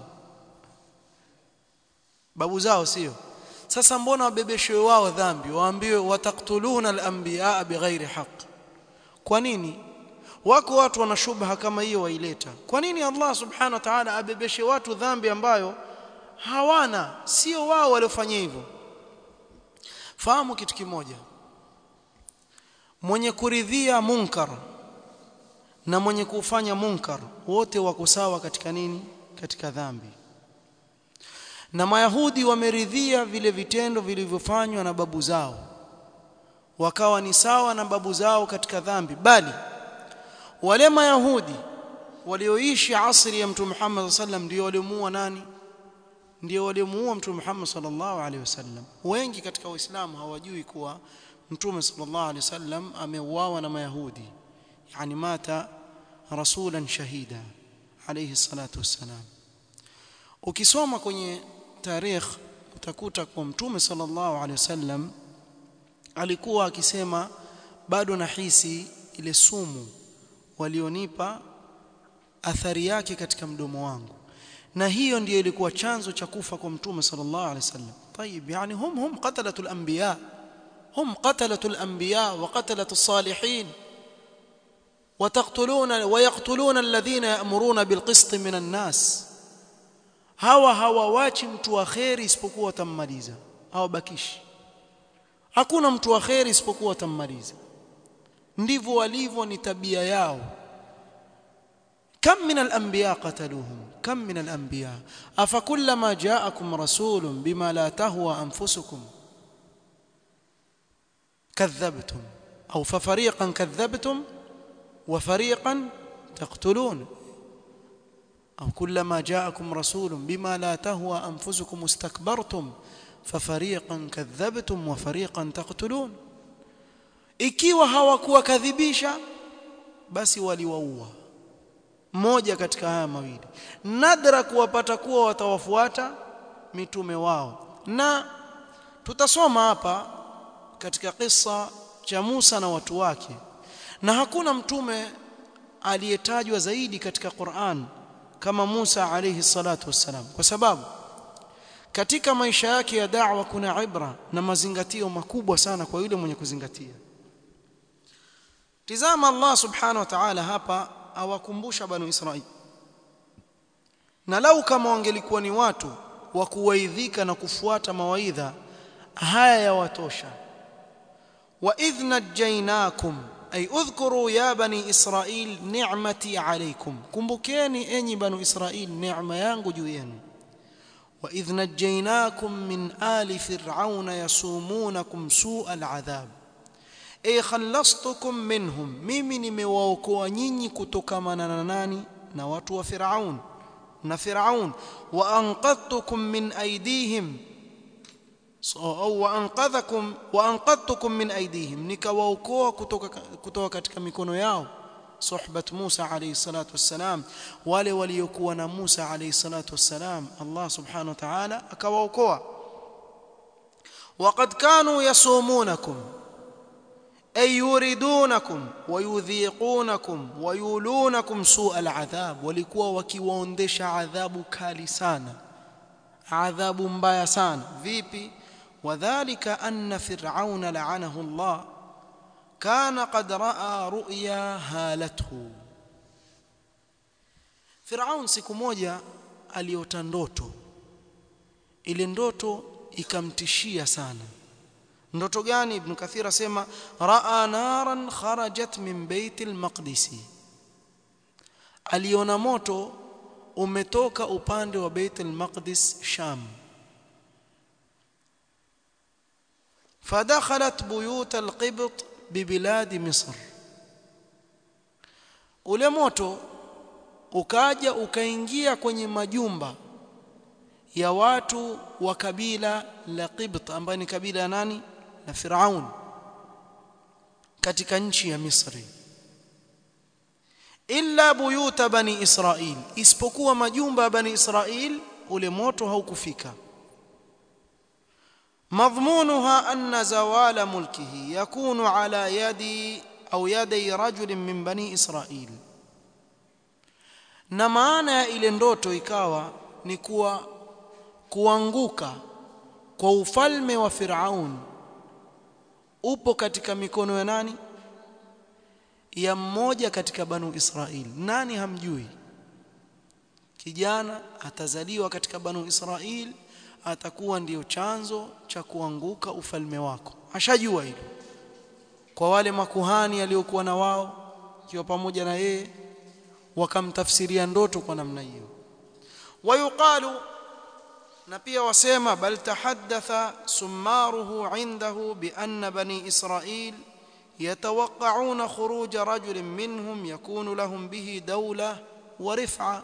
babu zao sio sasa mbona wabebeshwe wao dhambi waambiwe wataktuluna al-anbiyaa bighairi haqq kwa nini wako watu wana shubha kama hiyo waileta kwa nini Allah subhanahu wa ta'ala abebeshe watu dhambi ambayo hawana sio wao waliofanya hivyo fahamu kitu kimoja mwenye kuridhia munkar na mwenye kufanya munkar wote wako sawa katika nini katika dhambi na mayahudi wameridhia vile vitendo vilivyofanywa na babu zao wakawa ni sawa na babu zao katika dhambi bali wale mayahudi walioishi asri ya mtume Muhammad sallam ndio waliomuua nani ndio waliomuua mtume Muhammad sallallahu alaihi wasallam wengi katika waislamu hawajui kuwa mtume sallallahu alaihi wasallam ameuawa na mayahudi yani mata rasulan shahida alayhi salatu wassalam ukisoma kwenye tarikh utakuta kwa mtume sallallahu alaihi wasallam alikuwa akisema bado nahisi ile sumu walionipa athari yake katika mdomo wangu na hiyo ndiyo ilikuwa chanzo cha kufa kwa mtume sallallahu alaihi wasallam طيب يعني هم هم قتلة الأنبياء هم قتلة الأنبياء وقتلة الصالحين وتقتلون ويقتلون الذين يأمرون بالقسط من الناس hawa hawawachi mtu wa kheri isipokuwa watammaliza hawabakishi hakuna mtu wa kheri isipokuwa watammaliza ndivyo walivyo ni tabia yao كم من الأنبياء قتلوهم كم من الأنبياء أفكلما جاءكم رسول بما لا تهوى أنفسكم كذبتم أو ففريقا كذبتم وفريقا تقتلون أو كلما جاءكم رسول بما لا تهوى أنفسكم استكبرتم ففريقا كذبتم وفريقا تقتلون ikiwa hawakuwakadhibisha basi waliwaua mmoja katika haya mawili nadra kuwapata kuwa watawafuata mitume wao na tutasoma hapa katika kisa cha Musa na watu wake na hakuna mtume aliyetajwa zaidi katika Qur'an kama Musa alayhi salatu wassalam kwa sababu katika maisha yake ya da'wa kuna ibra na mazingatio makubwa sana kwa yule mwenye kuzingatia tizama Allah subhanahu wa ta'ala hapa awakumbusha banu Israili na lau kama wangelikuwa ni watu wa kuwaidhika na kufuata mawaidha haya yawatosha wa idh najjaynakum ay udhkuru ya bani israil ni'mati alaykum kumbukeni enyi banu israil neema yangu juu yenu wa idh najjaynakum min ali fir'auna yasumunakum su'a al'adhab ay khallastukum minhum mimi nimewaokoa nyinyi kutokamana na nani na watu wa Firaun na Firaun wa anqadtukum min aydihim au wa anqadhakum wa anqadtukum min aydihim nikawaokoa kutoka kutoka katika mikono yao suhbat Musa alayhi salatu wassalam wale waliokuwa na Musa alayhi salatu wassalam Allah subhanahu wa ta'ala akawaokoa وقد كانوا يصومونكم أي يريدونكم ويذيقونكم ويولونكم سوء العذاب walikuwa wakiwaondesha adhabu kali sana adhabu mbaya sana vipi wadhālika anna fir'auna la'anahu Allah kana qad ra'a ru'ya halathu Firaun siku moja aliota ndoto ile ndoto ikamtishia sana ndoto gani ibn kathir asema raa naran kharajat min bait al-maqdis aliona moto umetoka upande wa bait al-maqdis sham فدخلت بيوت القبط ببلاد مصر ule moto ukaja ukaingia kwenye majumba ya watu wa kabila la Qibt ambaye ni kabila ya nani la Firaun katika nchi ya Misri illa buyuta bani Israil isipokuwa majumba ya bani Israil ule moto haukufika مضمونها أن زوال ملكه يكون على يد أو يدي رجل من بني إسرائيل na maana ya ile ndoto ikawa ni kuwa kuanguka kwa ufalme wa Firaun upo katika mikono ya nani ya mmoja katika banu Israili nani hamjui kijana atazaliwa katika banu Israili atakuwa ndiyo chanzo cha kuanguka ufalme wako ashajua hilo kwa wale makuhani aliokuwa na wao ikiwa pamoja na yeye wakamtafsiria ndoto kwa namna hiyo wayuqalu na pia wasema bal tahaddatha sumaruhu indahu bi anna bani israil يتوقعون خروج رجل منهم يكون لهم به دولة ورفعة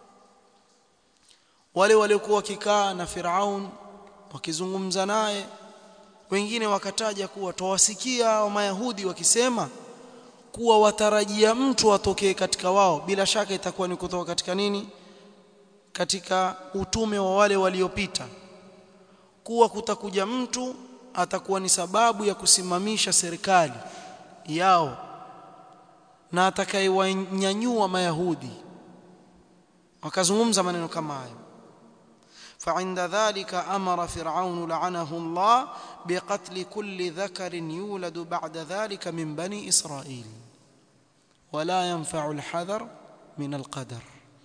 wale waliokuwa wakikaa na Firaun wakizungumza naye wengine wakataja kuwa tawasikia wa Mayahudi wakisema kuwa watarajia mtu atokee katika wao bila shaka itakuwa ni kutoka katika nini katika utume wa wale waliopita kuwa kutakuja mtu atakuwa ni sababu ya kusimamisha serikali yao na atakayewanyanyua mayahudi wakazungumza maneno kama hayo فعند ذلك أمر فرعون لعنه الله بقتل كل ذكر يولد بعد ذلك من بني إسرائيل ولا ينفع الحذر من القدر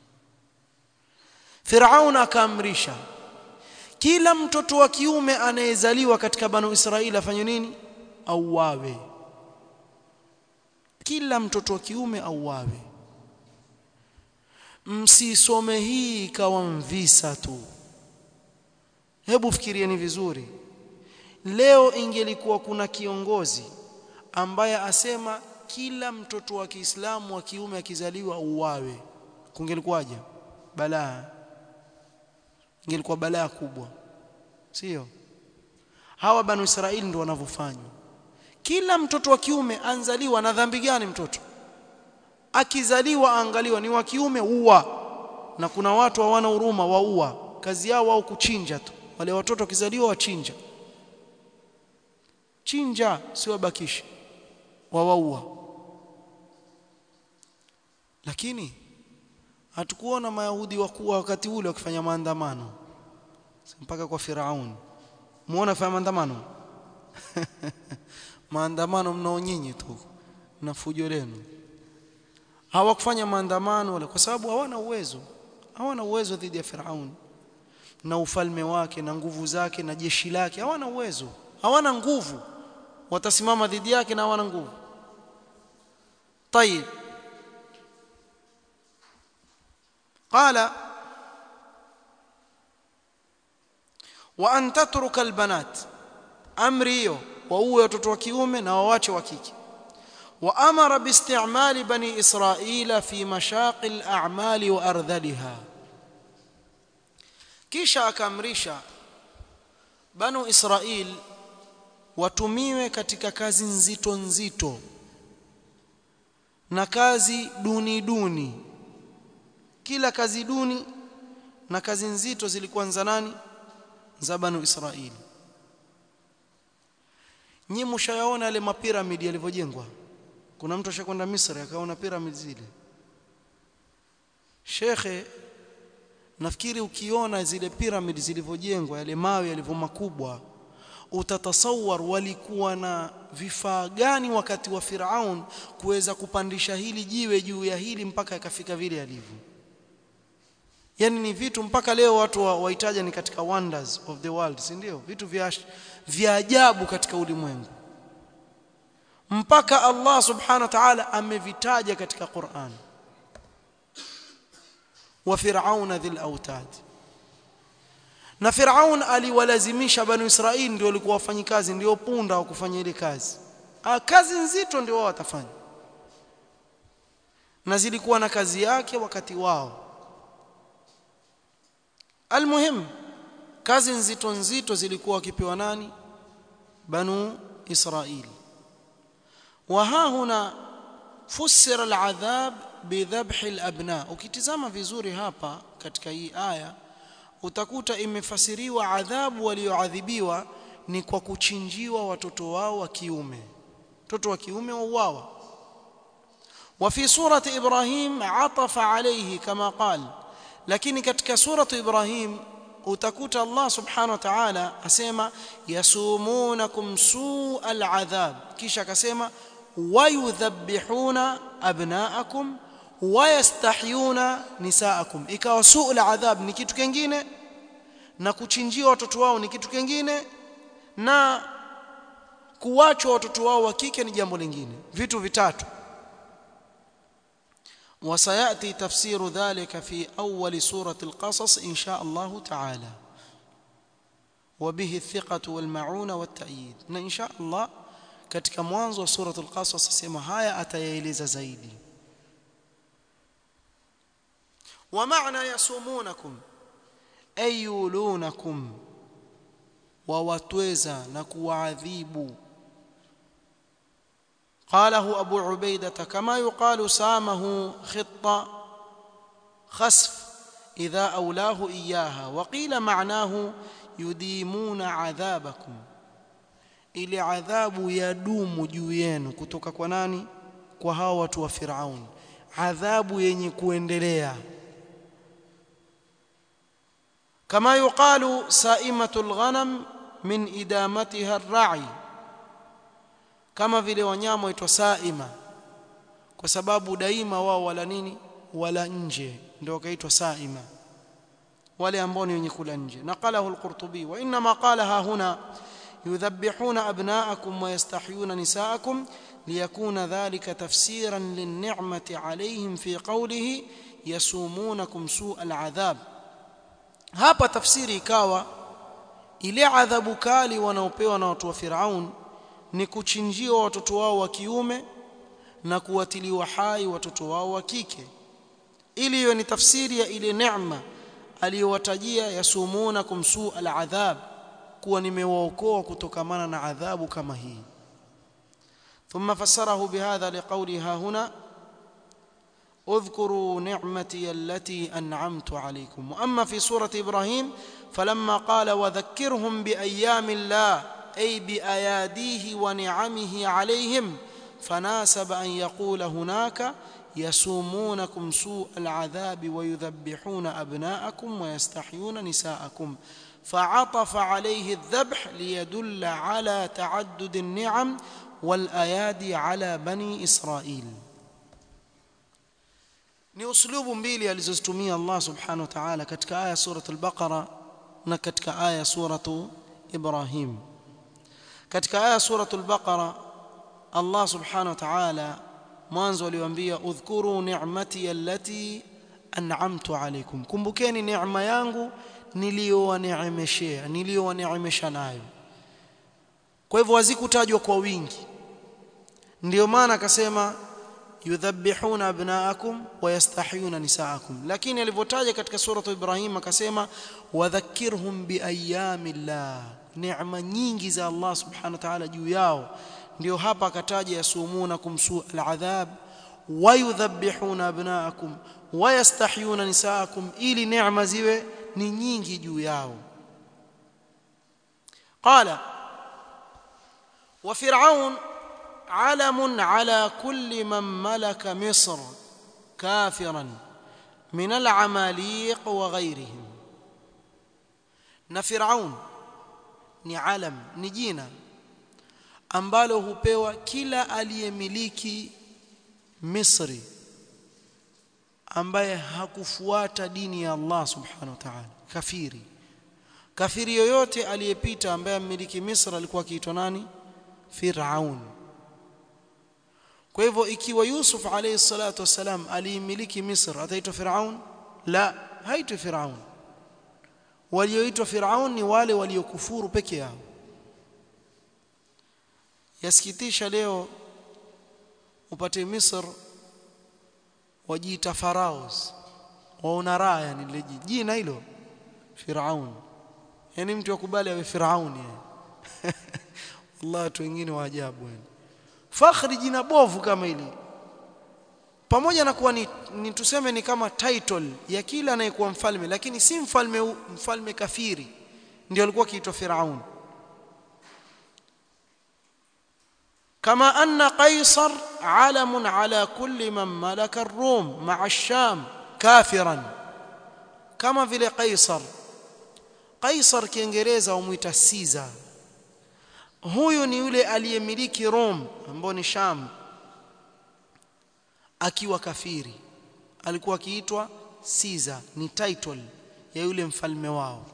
فرعون akaamrisha kila mtoto wa kiume anayezaliwa katika banu Israeli afanye nini auawe kila mtoto wa kiume auawe msisome hii ikawa mvisa tu hebu fikirieni vizuri leo ingelikuwa kuna kiongozi ambaye asema kila mtoto wa Kiislamu wa kiume akizaliwa uwawe kungelikuwaje balaa ingelikuwa balaa kubwa sio hawa banu Israeli ndio wanavyofanya kila mtoto wa kiume anzaliwa na dhambi gani mtoto akizaliwa angaliwa ni wa kiume uwa na kuna watu hawana huruma waua kazi yao wao kuchinja tu wale watoto wakizaliwa wachinja chinja si wabakishe wawaua lakini hatukuona mayahudi wakuu wakati ule wakifanya maandamano mpaka kwa Firaun muona fanya maandamano maandamano mnao nyinyi tu na fujo lenu hawakufanya maandamano wala kwa sababu hawana uwezo hawana uwezo dhidi ya Firaun na ufalme wake na nguvu zake na jeshi lake hawana uwezo hawana nguvu watasimama dhidi yake na hawana nguvu طيب قال وان تترك البنات امري hiyo wauwe watoto wa kiume na wawache wa kike وامر باستعمال بني اسرائيل في مشاق الاعمال وارذلها kisha akaamrisha banu israil watumiwe katika kazi nzito nzito na kazi duni duni kila kazi duni na kazi nzito zilikuwa za nani za banu israili nyi mshayaona yale mapiramidi yalivyojengwa kuna mtu ashakwenda Misri akaona piramidi zile shekhe nafikiri ukiona zile piramidi zilivyojengwa yale mawe yalivyo makubwa utatasawar walikuwa na vifaa gani wakati wa Firaun kuweza kupandisha hili jiwe juu ya hili mpaka ikafika vile yalivyo yani ni vitu mpaka leo watu wahitaja ni katika wonders of the world si ndio vitu vya vya ajabu katika ulimwengu mpaka Allah subhanahu wa ta'ala amevitaja katika Qur'an wa fir'auna dhil autad na Firaun aliwalazimisha banu Israili ndio walikuwa wafanyikazi ndio punda wa kufanya ile kazi ah kazi nzito ndio wao watafanya na zilikuwa na kazi yake wakati wao almuhim kazi nzito nzito zilikuwa wakipewa nani banu Israili وها هنا فسر العذاب بذبح الابناء ukitizama vizuri hapa katika hii aya utakuta imefasiriwa adhabu walioadhibiwa ni kwa kuchinjiwa watoto wao wa kiume watoto wa kiume wauawa وفي سورة إبراهيم عطف عليه كما قال lakini katika suratu Ibrahim utakuta Allah subhanahu wa ta'ala asema yasumunakum su'al adhab kisha akasema wayudhabbihuna abnaakum wayastahyuna nisaakum ikawa su'ul adhab ni kitu kingine na kuchinjia watoto wao ni kitu kingine na kuwachwa watoto wao wa kike ni jambo lingine vitu vitatu وسياتي تفسير ذلك في اول سوره القصص ان شاء الله تعالى وبه الثقه والمعونه والتأييد ان شاء الله katika mwanzo wa sura al-qasas sema haya atayaeleza zaidi wa maana yasumunakum ayulunakum wa watweza na kuwaadhibu قاله أبو عبيدة كما يقال سامه خط خسف إذا أولاه إياها وقيل معناه يديمون عذابكم ili adhabu yadumu juu yenu kutoka kwa nani kwa hao watu wa Firaun adhabu yenye kuendelea kama yuqalu saimatul ghanam min idamatiha ar-ra'i kama vile wanyama waitwa saima kwa sababu daima wao wala nini wala nje ndio wakaitwa saima wale ambao ni wenye kula nje naqalahu al-qurtubi wa inma qalaha huna يذبحون أبناءكم ويستحيون نساءكم ليكون ذلك تفسيرا للنعمة عليهم في قوله يسومونكم سوء العذاب hapa tafsiri ikawa ile adhabu kali wanaopewa na watu wa Firaun ni kuchinjiwa watoto wao wa kiume na kuwatiliwa hai watoto wao wa kike ili hiyo ni tafsiri ya ile neema aliyowatajia yasumunakum su al-adhab kuwa nimewaokoa kutokamana na adhabu kama hii ثم فسره بهذا لقولها هنا اذكروا نعمتي التي انعمت عليكم واما في سوره ابراهيم فلما قال وذكرهم بايام الله اي باياديه ونعمه عليهم فناسب ان يقول هناك يسومونكم سوء العذاب ويذبحون ابناءكم ويستحيون نساءكم فعطف عليه الذبح ليدل على تعدد النعم والايادي على بني اسرائيل ni uslubu mbili alizozitumia Allah subhanahu wa ta'ala katika aya surat al-Baqara na katika aya suratu Ibrahim katika aya suratu al-Baqara Allah subhanahu wa ta'ala mwanzo aliwaambia udhkuru ni'mati allati an'amtu alaykum kumbukeni neema yangu niliyowaneemeshea niliyowaneemesha nayo kwa hivyo hazikutajwa kwa wingi ndio maana akasema yudhabbihuna abnaakum wa yastahiyuna nisaakum lakini alivyotaja katika suratu ibrahim akasema wadhakkirhum biayamillah neema nyingi za Allah subhanahu wa ta'ala juu yao ndio hapa akataja yasumunakum su aladhab wa yudhabbihuna abnaakum wa yastahiyuna nisaakum ili neema ziwe ni nyingi juu yao qala wa fir'aun علم على كل من ملك مصر كافرا من العماليق وغيرهم na Firaun ni alam ni jina ambalo hupewa kila aliyemiliki Misri ambaye hakufuata dini ya Allah subhanahu wa ta'ala kafiri kafiri yoyote aliyepita ambaye mmiliki Misri alikuwa akiitwa nani Firaun kwa hivyo ikiwa Yusuf alayhi salatu wasalam aliimiliki Misri ataitwa Firaun la haitwi Firaun walioitwa Firaun ni wale waliokufuru peke yao yasikitisha leo upate Misri wajiita faraos waona raha yani lile jina hilo Firaun yani mtu akubali awe Firaun yani wallahi watu wengine wa ajabu yani fakhri jina bovu kama hili pamoja na kuwa ni, ni tuseme ni kama title ya kila anayekuwa mfalme lakini si mfalme mfalme kafiri ndio alikuwa kiitwa Firaun كما أن قيصر علم على كل من ملك الروم مع الشام كافرا كما vile قيصر قيصر kiingereza umuita Caesar huyu ni yule aliyemiliki Rome ambao ni Sham akiwa kafiri alikuwa akiitwa Caesar ni title ya yule mfalme wao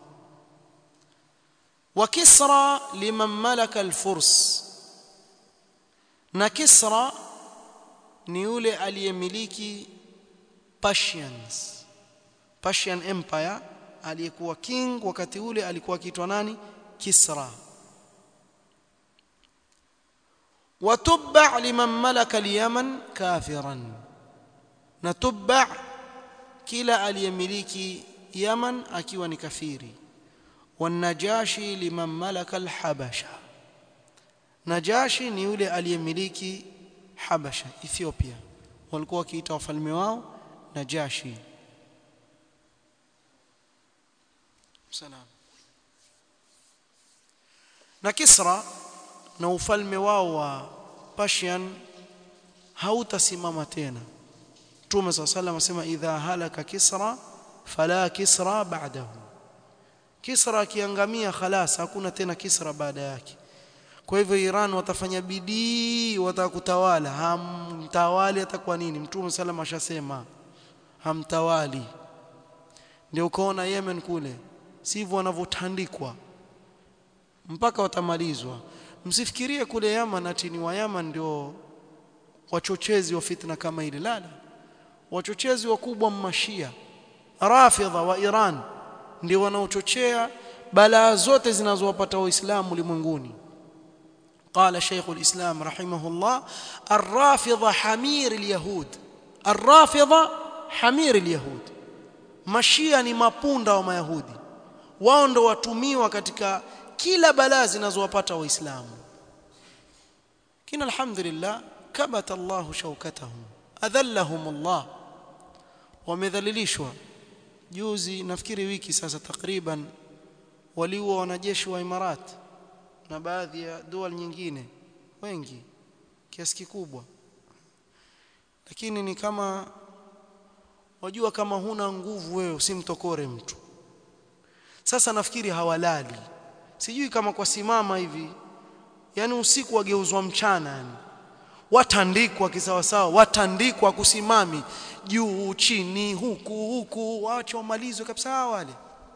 wa Kisra liman malaka al-Furs na Kisra ni yule aliyemiliki Persians Persian Empire aliyekuwa king wakati ule alikuwa akiitwa nani Kisra وتبع لمن ملك اليمن كافرا نتبع كلا اليملك يمن akiwa ni kafiri والنجاشي لمن ملك الحبشه Najashi ni yule aliyemiliki Habasha Ethiopia walikuwa wakiita wafalme wao Najashi Salam na Kisra na ufalme wao wa Persian hautasimama tena Mtume صلى الله عليه وسلم asema idha halaka Kisra fala Kisra ba'dahu Kisra akiangamia khalas hakuna tena Kisra baada yake kwa hivyo Iran watafanya bidii watakutawala hamtawali atakuwa nini mtume salama ashasema hamtawali ndio ukaona Yemen kule sivyo wanavyotandikwa mpaka watamalizwa msifikirie kule Yaman ati ni wa Yaman ndio wachochezi wa fitna kama ile lala wachochezi wakubwa mmashia rafidha wa Iran ndio wanaochochea balaa zote zinazowapata waislamu ulimwenguni قال شيخ الإسلام رحمه الله الرافضة حمير اليهود الرافضة حمير اليهود mashia ni mapunda wa mayahudi wao ndo watumiwa katika kila balaa zinazowapata waislamu kina alhamdulillah kabata Allah shaukatahum adhallahum Allah wamedhalilishwa juzi nafikiri wiki sasa takriban waliua wanajeshi wa Imarati na baadhi ya dual nyingine wengi kiasi kikubwa lakini ni kama wajua kama huna nguvu wewe usimtokore mtu sasa nafikiri hawalali sijui kama kwa simama hivi yani usiku wageuzwa mchana yani watandikwa kisawasawa watandikwa kusimami juu chini huku huku waache wamalizwe kabisa wale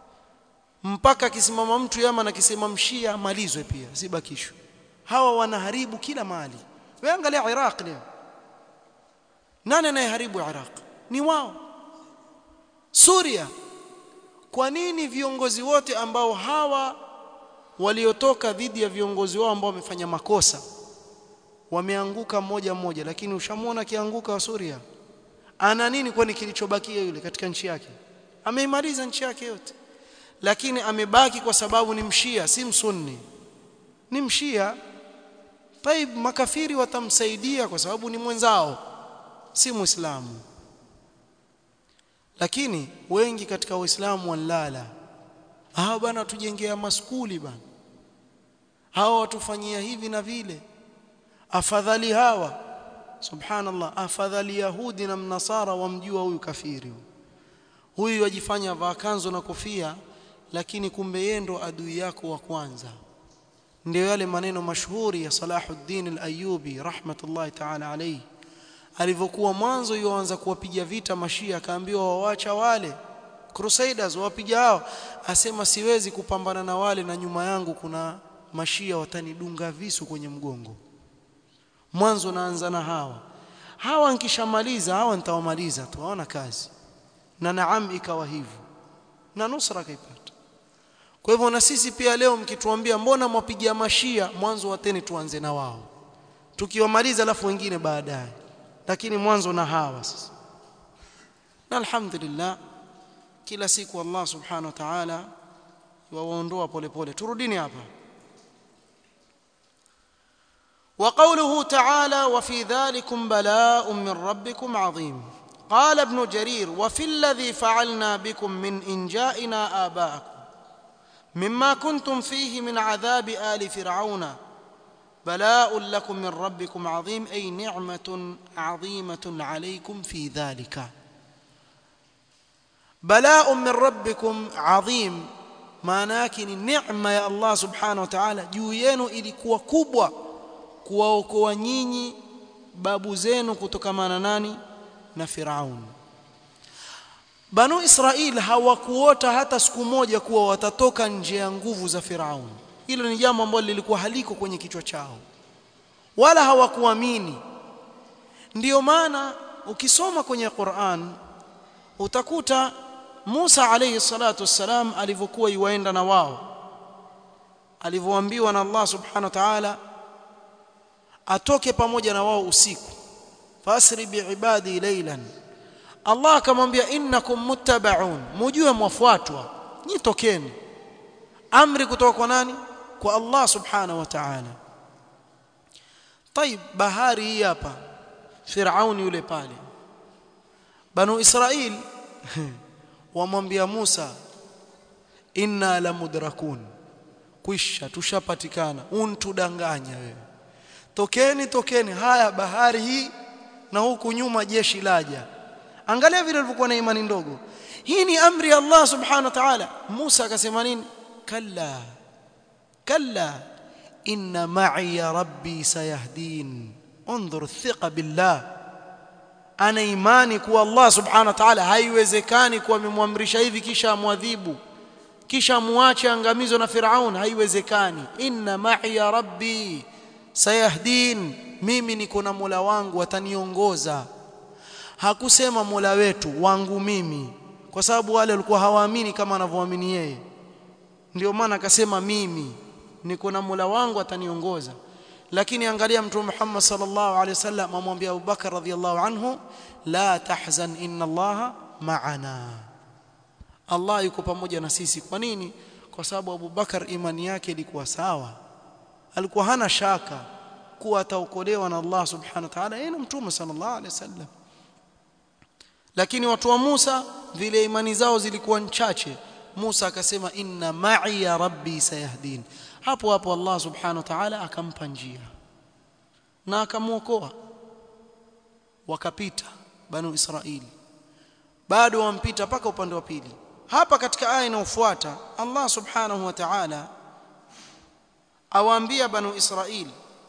mpaka akisimama mtu yama na kisema mshia malizwe pia sibakishwe hawa wanaharibu kila mali wewe angalia Iraq leo nani anayeharibu Iraq ni wao Suria kwa nini viongozi wote ambao hawa waliotoka dhidi ya viongozi wao ambao wamefanya makosa wameanguka mmoja mmoja lakini ushamuona akianguka wa Suria ana nini kwani kilichobakia yule katika nchi yake ameimaliza nchi yake yote lakini amebaki kwa sababu ni mshia si msunni ni mshia taib makafiri watamsaidia kwa sababu ni mwenzao si muislamu lakini wengi katika waislamu walala hawa bana tujengea maskuli bana hawa watufanyia hivi na vile afadhali hawa subhanallah afadhali yahudi na mnasara wamjua huyu kafiri huyu wajifanya vaa kanzo na kofia lakini kumbe yeye ndo adui yako wa kwanza ndio yale maneno mashuhuri ya Salahuddin al-Ayyubi rahmatullahi ta'ala alayhi alivyokuwa mwanzo yuanza kuwapiga vita mashia akaambiwa wawacha wale crusaders wapiga hao asema siwezi kupambana na wale na nyuma yangu kuna mashia watanidunga visu kwenye mgongo mwanzo naanza na hawa hawa nikishamaliza hawa nitawamaliza tu hawana kazi na naam ikawa hivyo na nusra kaipata kwa hivyo na sisi pia leo mkituambia mbona mwapigia mashia mwanzo wateni tuanze na wao tukiwamaliza alafu wengine baadaye lakini mwanzo na hawa sasa na alhamdulillah kila siku Allah subhanahu wa ta'ala waondoa polepole turudini hapa وقوله تعالى وفي ذلكم بلاء من ربكم عظيم قال ابن جرير وفي الذي فعلنا بكم من إنجائنا آباءكم مما كنتم فيه من عذاب آل فرعون بلاء لكم من ربكم عظيم أي نعمة عظيمة عليكم في ذلك بلاء من ربكم عظيم maanake ni neema ya Allah subhanahu wa ta'ala juu yenu ilikuwa kubwa kuwaokoa nyinyi babu zenu kutokamana nani na Firaun Banu Israil hawakuota hata siku moja kuwa watatoka nje ya nguvu za Firaun hilo ni jambo ambalo lilikuwa haliko kwenye kichwa chao wala hawakuamini ndiyo maana ukisoma kwenye Qur'an utakuta Musa alayhi salatu wassalam alivyokuwa yuaenda na wao alivyoambiwa na Allah subhanahu wa ta'ala atoke pamoja na wao usiku fasri biibadi laylan Allah akamwambia innakum muttabaun mujue mwafuatwa nyitokeni amri kutoka kwa nani kwa Allah subhanahu wa ta'ala طيب bahari hii hapa Firaun yule pale Banu Israil wamwambia Musa inna la mudrakun kwisha tushapatikana untudanganya wewe tokeni tokeni haya bahari hii na huku nyuma jeshi laja angalia vile walivyokuwa na imani ndogo hii ni amri ya Allah subhanahu wa ta'ala Musa akasema nini kalla kalla inna ma'i rabbi sayahdin انظر الثقه بالله ana imani kuwa Allah subhanahu wa ta'ala haiwezekani kuwa amemwamrisha hivi kisha amwadhibu kisha muache angamizo na Firaun haiwezekani inna ma'i rabbi sayahdin mimi niko na Mola wangu ataniongoza hakusema Mola wetu wangu mimi kwa sababu wale walikuwa hawaamini kama anavyoamini yeye ndio maana akasema mimi niko na Mola wangu ataniongoza lakini angalia mtume Muhammad sallallahu alaihi wasallam amwambia Abu Bakar radhiyallahu anhu la tahzan inna Allah ma'ana Allah yuko pamoja na sisi kwa nini kwa sababu Abu Bakar imani yake ilikuwa sawa alikuwa hana shaka kuwa ataokolewa na Allah subhanahu wa ta'ala yeye na mtume sallallahu alaihi wasallam lakini watu wa Musa vile imani zao zilikuwa chache Musa akasema inna ma'i ya rabbi sayahdin hapo hapo Allah subhanahu wa ta'ala akampa njia na akamuokoa wakapita banu Israili bado wampita mpaka upande wa pili hapa katika aya inayofuata Allah subhanahu wa ta'ala awaambia banu Israili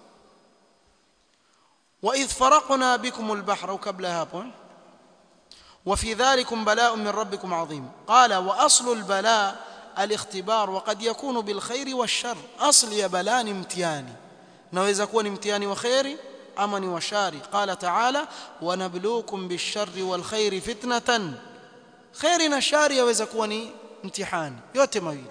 وإذ فرقنا بكم البحر وقبل هذا وفي ذلكم بلاء من ربكم عظيم قال وأصل البلاء الاختبار وقد يكون بالخير والشر اصل يا بلاء امتياني naweza kuwa ni mtihani wa khairi ama ni wa shari qala ta'ala wa nabluukum bish-sharri wal khairi fitnatan khairi na shari yaweza kuwa ni mtihani yote mawili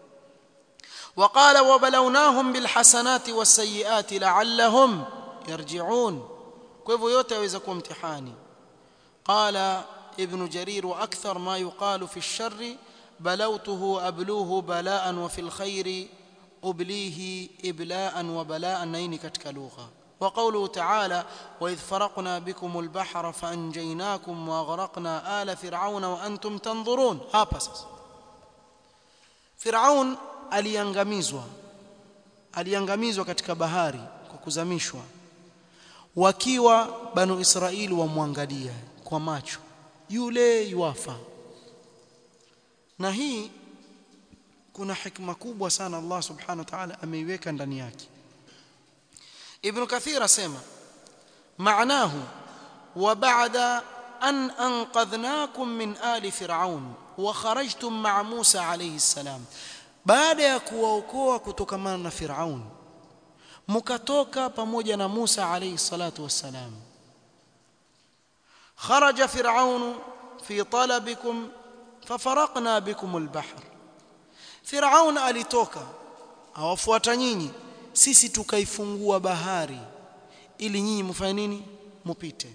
وقال وبلوناهم بالحسنات والسيئات لعلهم يرجعون kwa hivyo yote yaweza kuwa mtihani قال ابن جرير واكثر ما يقال في الشر بلوته أبلوه بلاء وفي الخير أبليه إبلاء وبلاء نين كتك لغة وقوله تعالى وإذ فرقنا بكم البحر فأنجيناكم وأغرقنا آل فرعون وأنتم تنظرون هابسس فرعون aliangamizwa aliangamizwa katika bahari kwa kuzamishwa wakiwa banu Israeli wamwangalia kwa macho yule yuafa na hii kuna hikma kubwa sana Allah subhanahu wa ta'ala ameiweka ndani yake Ibn Kathir asema maanahu وبعد أن أنقذناكم من آل فرعون وخرجتم مع موسى عليه السلام baada ya kuwaokoa kutokamana na Firaun mkatoka pamoja na Musa alayhi salatu wassalam kharaja Firaun fi talabikum fafaraqna bikum albahr Firaun alitoka awafuata nyinyi sisi tukaifungua bahari ili nyinyi mfanye nini mupite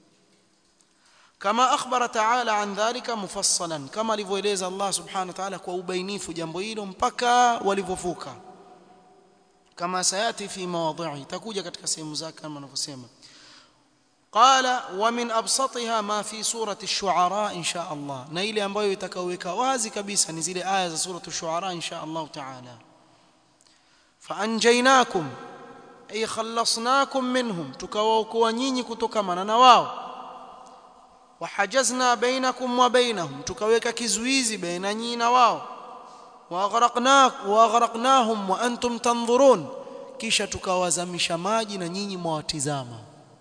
kama akhbara ta'ala an dhalika mufassalan kama alivyoeleza Allah subhanahu wa ta'ala kwa ubainifu jambo hilo mpaka walivyovuka kama sayati fi mawadhi'i itakuja katika sehemu zake kama anavyosema qala wa min absatiha ma fi surati ash-shu'ara insha Allah na ile ambayo itakaweka wazi kabisa ni zile aya za surati ash-shu'ara insha Allah ta'ala fa anjaynakum ay khallasnakum minhum tukawaokoa nyinyi kutokamana na wao wahajazna bainakum wa bainahum tukaweka kizuizi baina nyinyi na wao waaghraqnahum wa antum tanzurun kisha tukawazamisha maji na nyinyi mwatizama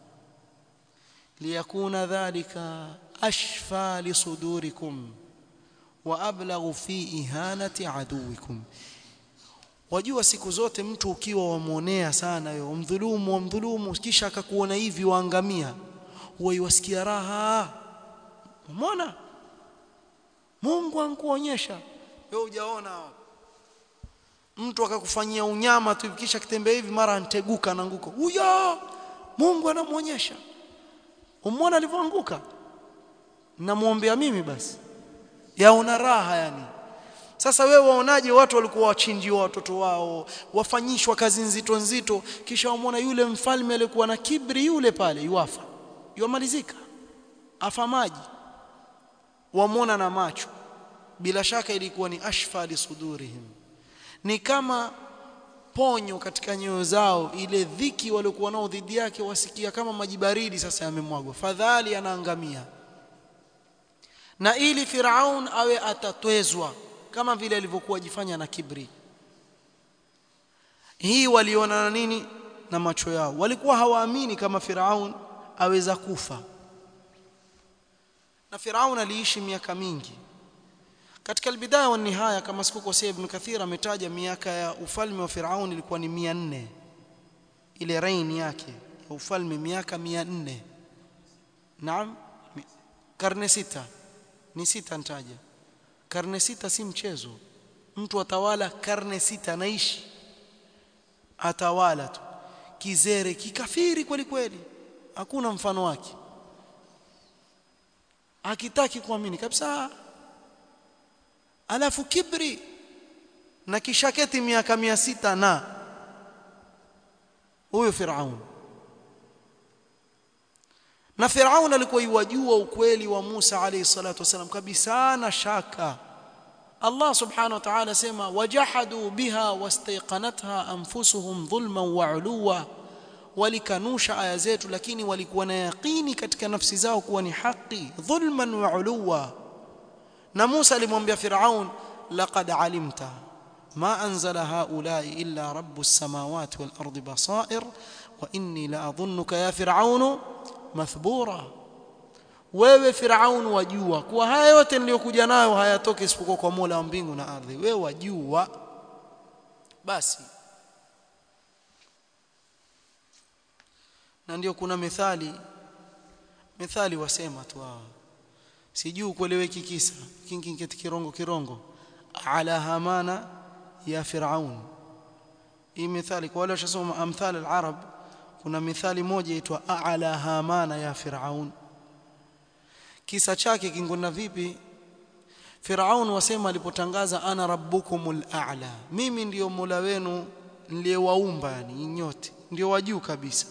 liyakuna dhalika ashfa lisudurikum wa ablaghu fi ihanati aduwikum wajua siku zote mtu ukiwa wamuonea sana wewe umdhulumu umdhulumu kisha akakuona hivi waangamia huwa iwasikia raha umeona Mungu ankuonyesha wewe hujaona mtu akakufanyia unyama tu kisha kitembea hivi mara anteguka anaanguka huyo Mungu anamuonyesha umeona alivyoanguka namuombea mimi basi yaona raha yani sasa wewe waonaje watu walikuwa wachinjiwa watoto wao wafanyishwa kazi nzito nzito kisha wamwona yule mfalme aliyekuwa na kibri yule pale yuafa yamalizika afa maji wamwona na macho bila shaka ilikuwa ni ashfa lisudurihim ni kama ponyo katika nyoyo zao ile dhiki waliokuwa nao dhidi yake wasikia kama maji baridi sasa yamemwagwa fadhali anaangamia na ili Firaun awe atatwezwa kama vile alivyokuwa jifanya na kibri hii waliona na nini na macho yao walikuwa hawaamini kama Firaun aweza kufa na Firaun aliishi miaka mingi katika albidaya wa nihaya kama sikukosea ibn Kathir ametaja miaka ya ufalme wa Firaun ilikuwa ni 400 ile reign yake ya ufalme miaka 400 naam karne sita ni sita nitaja karne sita si mchezo mtu atawala karne sita anaishi atawala tu kizere kikafiri kweli kweli hakuna mfano wake akitaki kuamini kabisa alafu kibri na kishaketi miaka mia sita na huyo Firaun na Firaun alikuwa yuwajua ukweli wa Musa alayhi salatu wasalam kabisa na shaka Allah subhanahu wa ta'ala sema wajahadu biha wastayqanatha anfusuhum dhulman wa uluwa walikanusha aya zetu lakini walikuwa na yaqini katika nafsi zao kuwa ni haki dhulman wa uluwa na Musa alimwambia Firaun laqad alimta ma anzala haula'i illa rabbus samawati wal ardi basair wa inni la adhunnuka ya firaunu mathbura wewe Firaun wajua kuwa haya yote niliyokuja nayo hayatoki isipokuwa kwa Mola wa mbingu na ardhi wewe wajua basi na ndio kuna methali methali wasema tu hawa sijui kueleweki kisa kingi kirongo kirongo ala hamana ya firaun hii methali kwa wale washasoma amthal al-arab kuna methali moja itwa ala hamana ya firaun kisa chake kingona vipi Firaun wasema alipotangaza ana rabbukumul a'la mimi ndiyo mola wenu niliyewaumba yani nyote ndio wajuu kabisa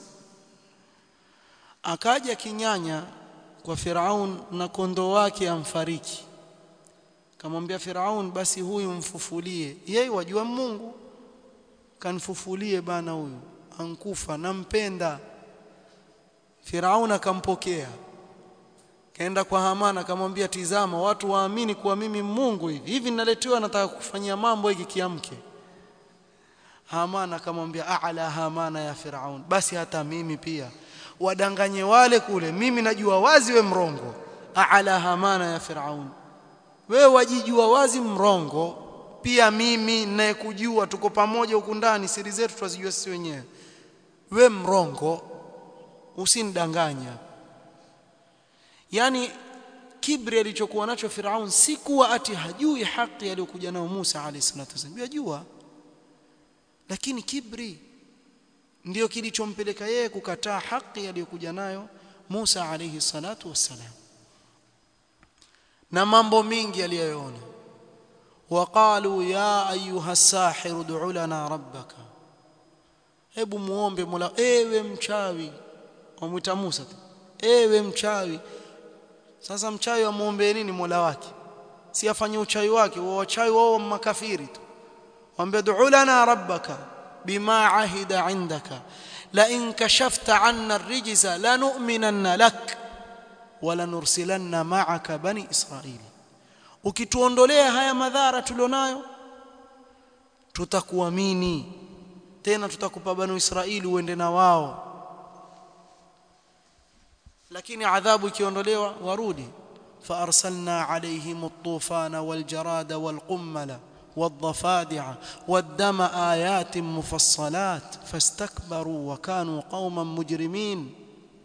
akaja kinyanya kwa Firaun na kondoo wake amfariki kamwambia Firaun basi huyu mfufulie yeye wajua Mungu kanfufulie bana huyu ankufa nampenda Firaun akampokea kaenda kwa Hamana akamwambia tizama watu waamini kuwa mimi Mungu hivi hivi ninaletewa nataka kufanyia mambo hiki kiamke Hamana akamwambia a'la Hamana ya Firaun basi hata mimi pia wadanganye wale kule mimi najua wazi we mrongo aala hamana ya firaun wewe wajijua wazi mrongo pia mimi ninayekujua tuko pamoja huku ndani siri zetu twazijua sisi wenyewe we mrongo usinidanganya yani kibri alichokuwa nacho Firaun si kuwa ati hajui haki aliyokuja nayo Musa alayhi salatu wasallam yajua lakini kibri ndiyo kilichompeleka yeye kukataa haki aliyokuja nayo Musa alayhi salatu wassalam na mambo mingi aliyoona waqalu ya ayuha sahir ud'u lana rabbaka hebu muombe mola ewe mchawi wamwita Musa tu ewe mchawi sasa mchawi amuombe nini mola wake si afanye uchawi wake wa wachawi wao makafiri tu waambie du'u lana rabbaka bima ahida indaka la in kashafta 'anna ar-rijza lanu'minanna lak wa lanursilanna ma'aka bani israili ukituondolea haya madhara tulionayo tutakuamini tena tutakupa bani israili uende na wao lakini adhabu ikiondolewa warudi فارسلنا عليهم الطوفان والجراد والقمل والضفادع والدم ايات مفصلات فاستكبروا وكانوا قوما مجرمين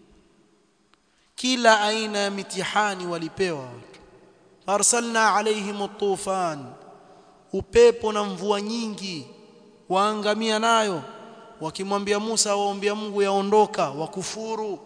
kila aina ya mitihani walipewa watu arsalna alaihim at-tufan upepo na mvua nyingi waangamia nayo wakimwambia Musa waombea Mungu yaondoka wakufuru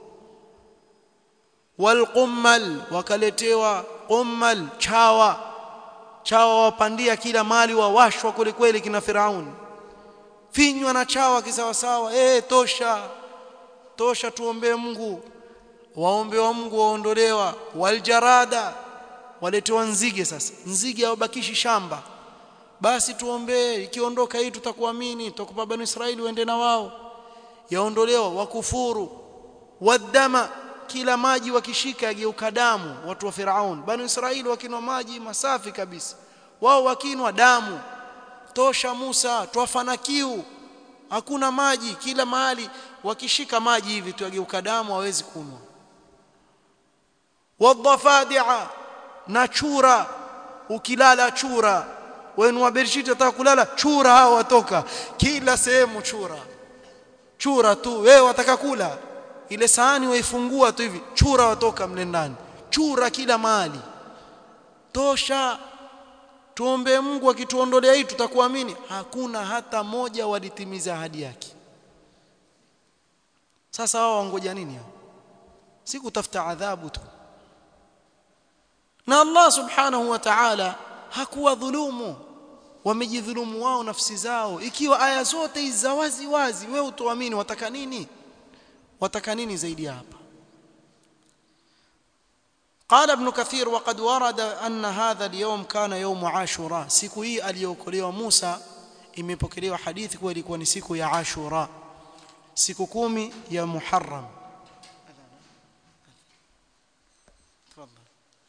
walqummal wakaletewa qummal chawa chawa wapandia kila mali wawashwa kweli kweli kina Firaun finywa na chawa kisawasawa eh tosha tosha tuombee Mungu waombe wa Mungu waondolewa waljarada waletewa nzige sasa nzige hawabakishi shamba basi tuombee ikiondoka hii tutakuamini tutakupa bani Israeli uende na wao yaondolewa wakufuru wadama kila maji wakishika yageuka damu watu wa Firaun bani Israeli wakinwa maji masafi kabisa wao wakinwa damu tosha Musa twafana kiu hakuna maji kila mahali wakishika maji hivi tu yageuka damu hawezi kunwa wadhafadi'a na chura ukilala chura wenu wa Bershit wataka kulala chura hao watoka kila sehemu chura chura tu wewe wataka kula ile sahani waifungua tu hivi chura watoka mle ndani chura kila mahali tosha tuombe Mungu akituondolea hii tutakuamini hakuna hata moja walitimiza ahadi yake sasa wao wangoja nini hao si kutafuta adhabu tu na Allah subhanahu wa ta'ala hakuwa dhulumu wamejidhulumu wao nafsi zao ikiwa aya zote hizi za wazi wazi wewe utoamini wataka nini wataka nini zaidi hapa قال ابن كثير وقد ورد أن هذا اليوم كان يوم عاشوراء siku hii aliyokolewa Musa imepokelewa hadithi kuwa ilikuwa ni siku ya Ashura siku kumi ya Muharram تفضل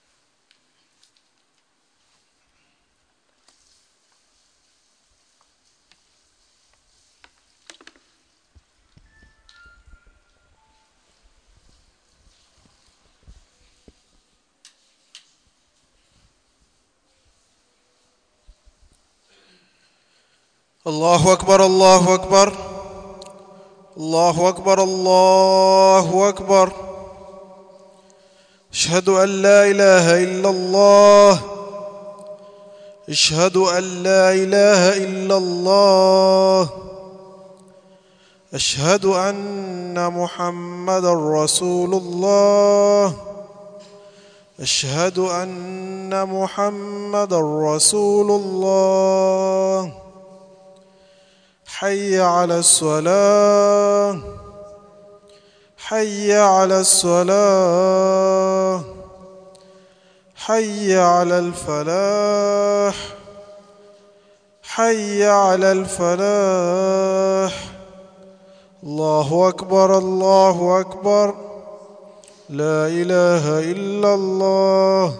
الله أكبر الله أكبر الله أكبر الله أكبر أشهد أن لا إله إلا الله أشهد أن لا إله إلا الله أشهد أن محمد رسول الله أشهد أن محمد رسول الله حي على الصلاة حي على الصلاة حي على الفلاح حي على الفلاح الله أكبر الله أكبر لا إله إلا الله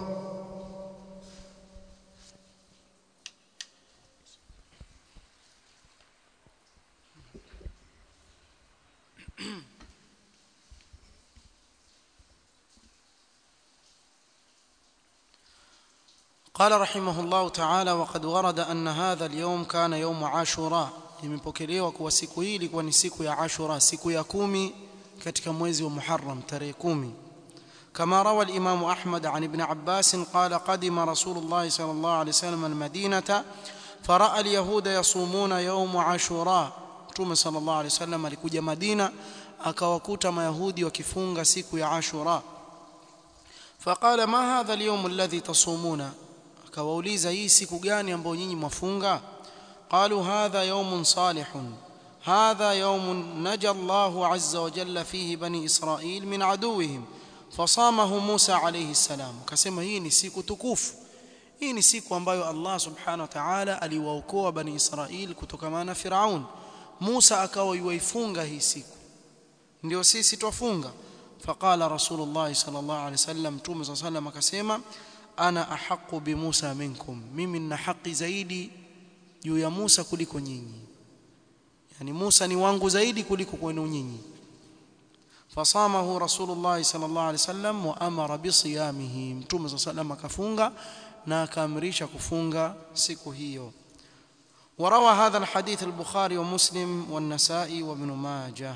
قال رحمه الله تعالى وقد ورد أن هذا اليوم كان يوم عاشوراء imepokelewa kuwa siku hii ilikuwa ni siku ya Ashura siku ya kumi katika mwezi wa Muharram tarehe kumi كما روى الإمام أحمد عن ابن عباس قال قدم رسول الله صلى الله عليه وسلم المدينة فرأى اليهود يصومون يوم عاشوراء Mtume صلى الله عليه وسلم alikuja Madina akawakuta mayahudi wakifunga siku ya Ashura فقال ما هذا اليوم الذي تصومون akawauliza hii siku gani ambayo nyinyi mwafunga قالوا هذا يوم صالح هذا يوم نجى الله عز وجل فيه بني إسرائيل من عدوهم فصامه موسى عليه السلام akasema hii ni siku tukufu hii ni siku ambayo Allah subhanahu wa ta'ala aliwaokoa bani Israil kutokana na Firaun Musa akawa yuifunga hii siku ndio sisi twafunga faqala rasulullah sallallahu alaihi wasallam tume sallallahu alaihi akasema ana ahqqu bi Musa minkum mimi nina haki zaidi juu ya Musa kuliko nyinyi yani Musa ni wangu zaidi kuliko kwenu nyinyi fasamahu rasulullah sallallahu alaihi wasallam wa amara bi siyamihi mtume sallallahu alaihi wasallam akafunga na akaamrisha kufunga siku hiyo وروى هذا الحديث البخاري ومسلم والنسائي وابن ماجه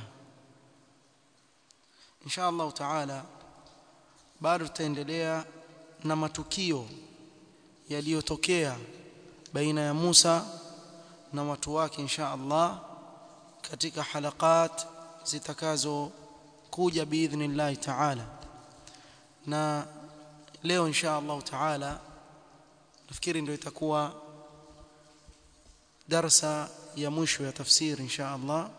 إن شاء الله تعالى bado tutaendelea na matukio yaliyotokea baina ya Musa na watu wake insha Allah katika halakat zitakazo kuja biidhnillah ta'ala na leo insha Allah ta'ala nafikiri ndio itakuwa darsa ya mwisho ya tafsiri insha Allah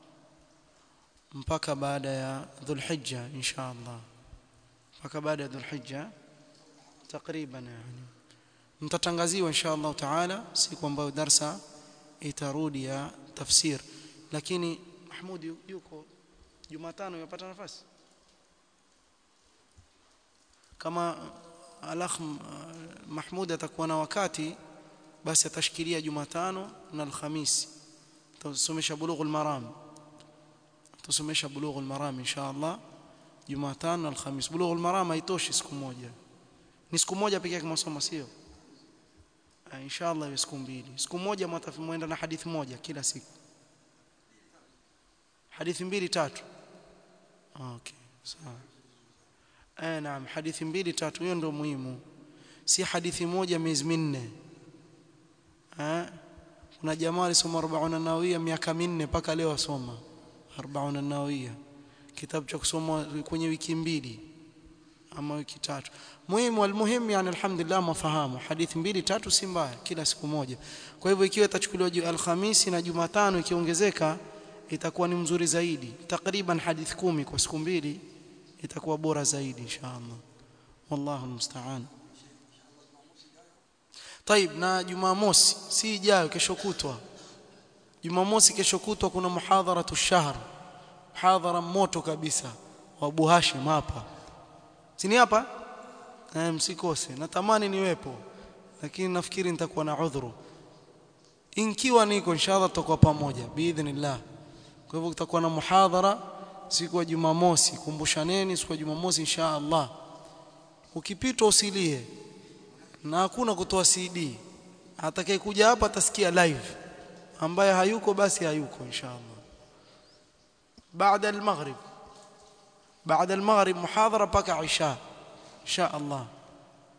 mpaka baada ya Dhulhijja insha Allah mpaka baada ya Dhulhijja takriban yani mtatangaziwa insha Allah taala siku ambayo darsa itarudi ya tafsir lakini Mahmud yuko Jumatano yapata nafasi kama alakh Mahmud atakuwa na wakati basi atashikilia Jumatano na Alhamisi tusomesha bulughul maram tusomesha bulughul maram insha Allah Jumatano na Alhamisi bulughul maram haitoshi siku moja ni siku moja pekee yake masomo sio insha Allah iwe siku mbili siku moja mwenda na hadithi moja kila siku hadithi mbili tatu okay sawa eh naam hadithi mbili tatu hiyo ndio muhimu si hadithi moja miezi minne eh kuna jamaa alisoma 40 nawawia miaka minne mpaka leo asoma 40 nawawia kitabu cha kusoma kwenye wiki mbili ama wiki tatu muhimu almuhimu yani alhamdulillah mafahamu hadithi mbili tatu si mbaya kila siku moja kwa hivyo ikiwa itachukuliwa alhamisi na jumatano ikiongezeka itakuwa ni mzuri zaidi takriban hadithi kumi kwa siku mbili itakuwa bora zaidi inshallah wallahu almusta'an طيب na jumamosi si ijayo kesho kutwa jumamosi kesho kutwa kuna muhadharatu shahr muhadhara moto kabisa wa Abu Hashim hapa sini hapa eh msikose natamani niwepo lakini nafikiri nitakuwa na udhuru inkiwa niko inshallah tutakuwa pamoja biidhnillah kwa hivyo kutakuwa na muhadhara siku ya Jumamosi kumbushaneni siku ya Jumamosi inshallah ukipitwa usilie na hakuna kutoa CD atakaye kuja hapa atasikia live ambaye hayuko basi hayuko inshallah baada al-maghrib بعد المغرب محاضرة بقى عشاء إن شاء الله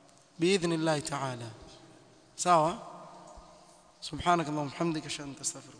بإذن الله تعالى سوا سبحانك اللهم وبحمدك أشهد أن لا إله إلا أنت أستغفرك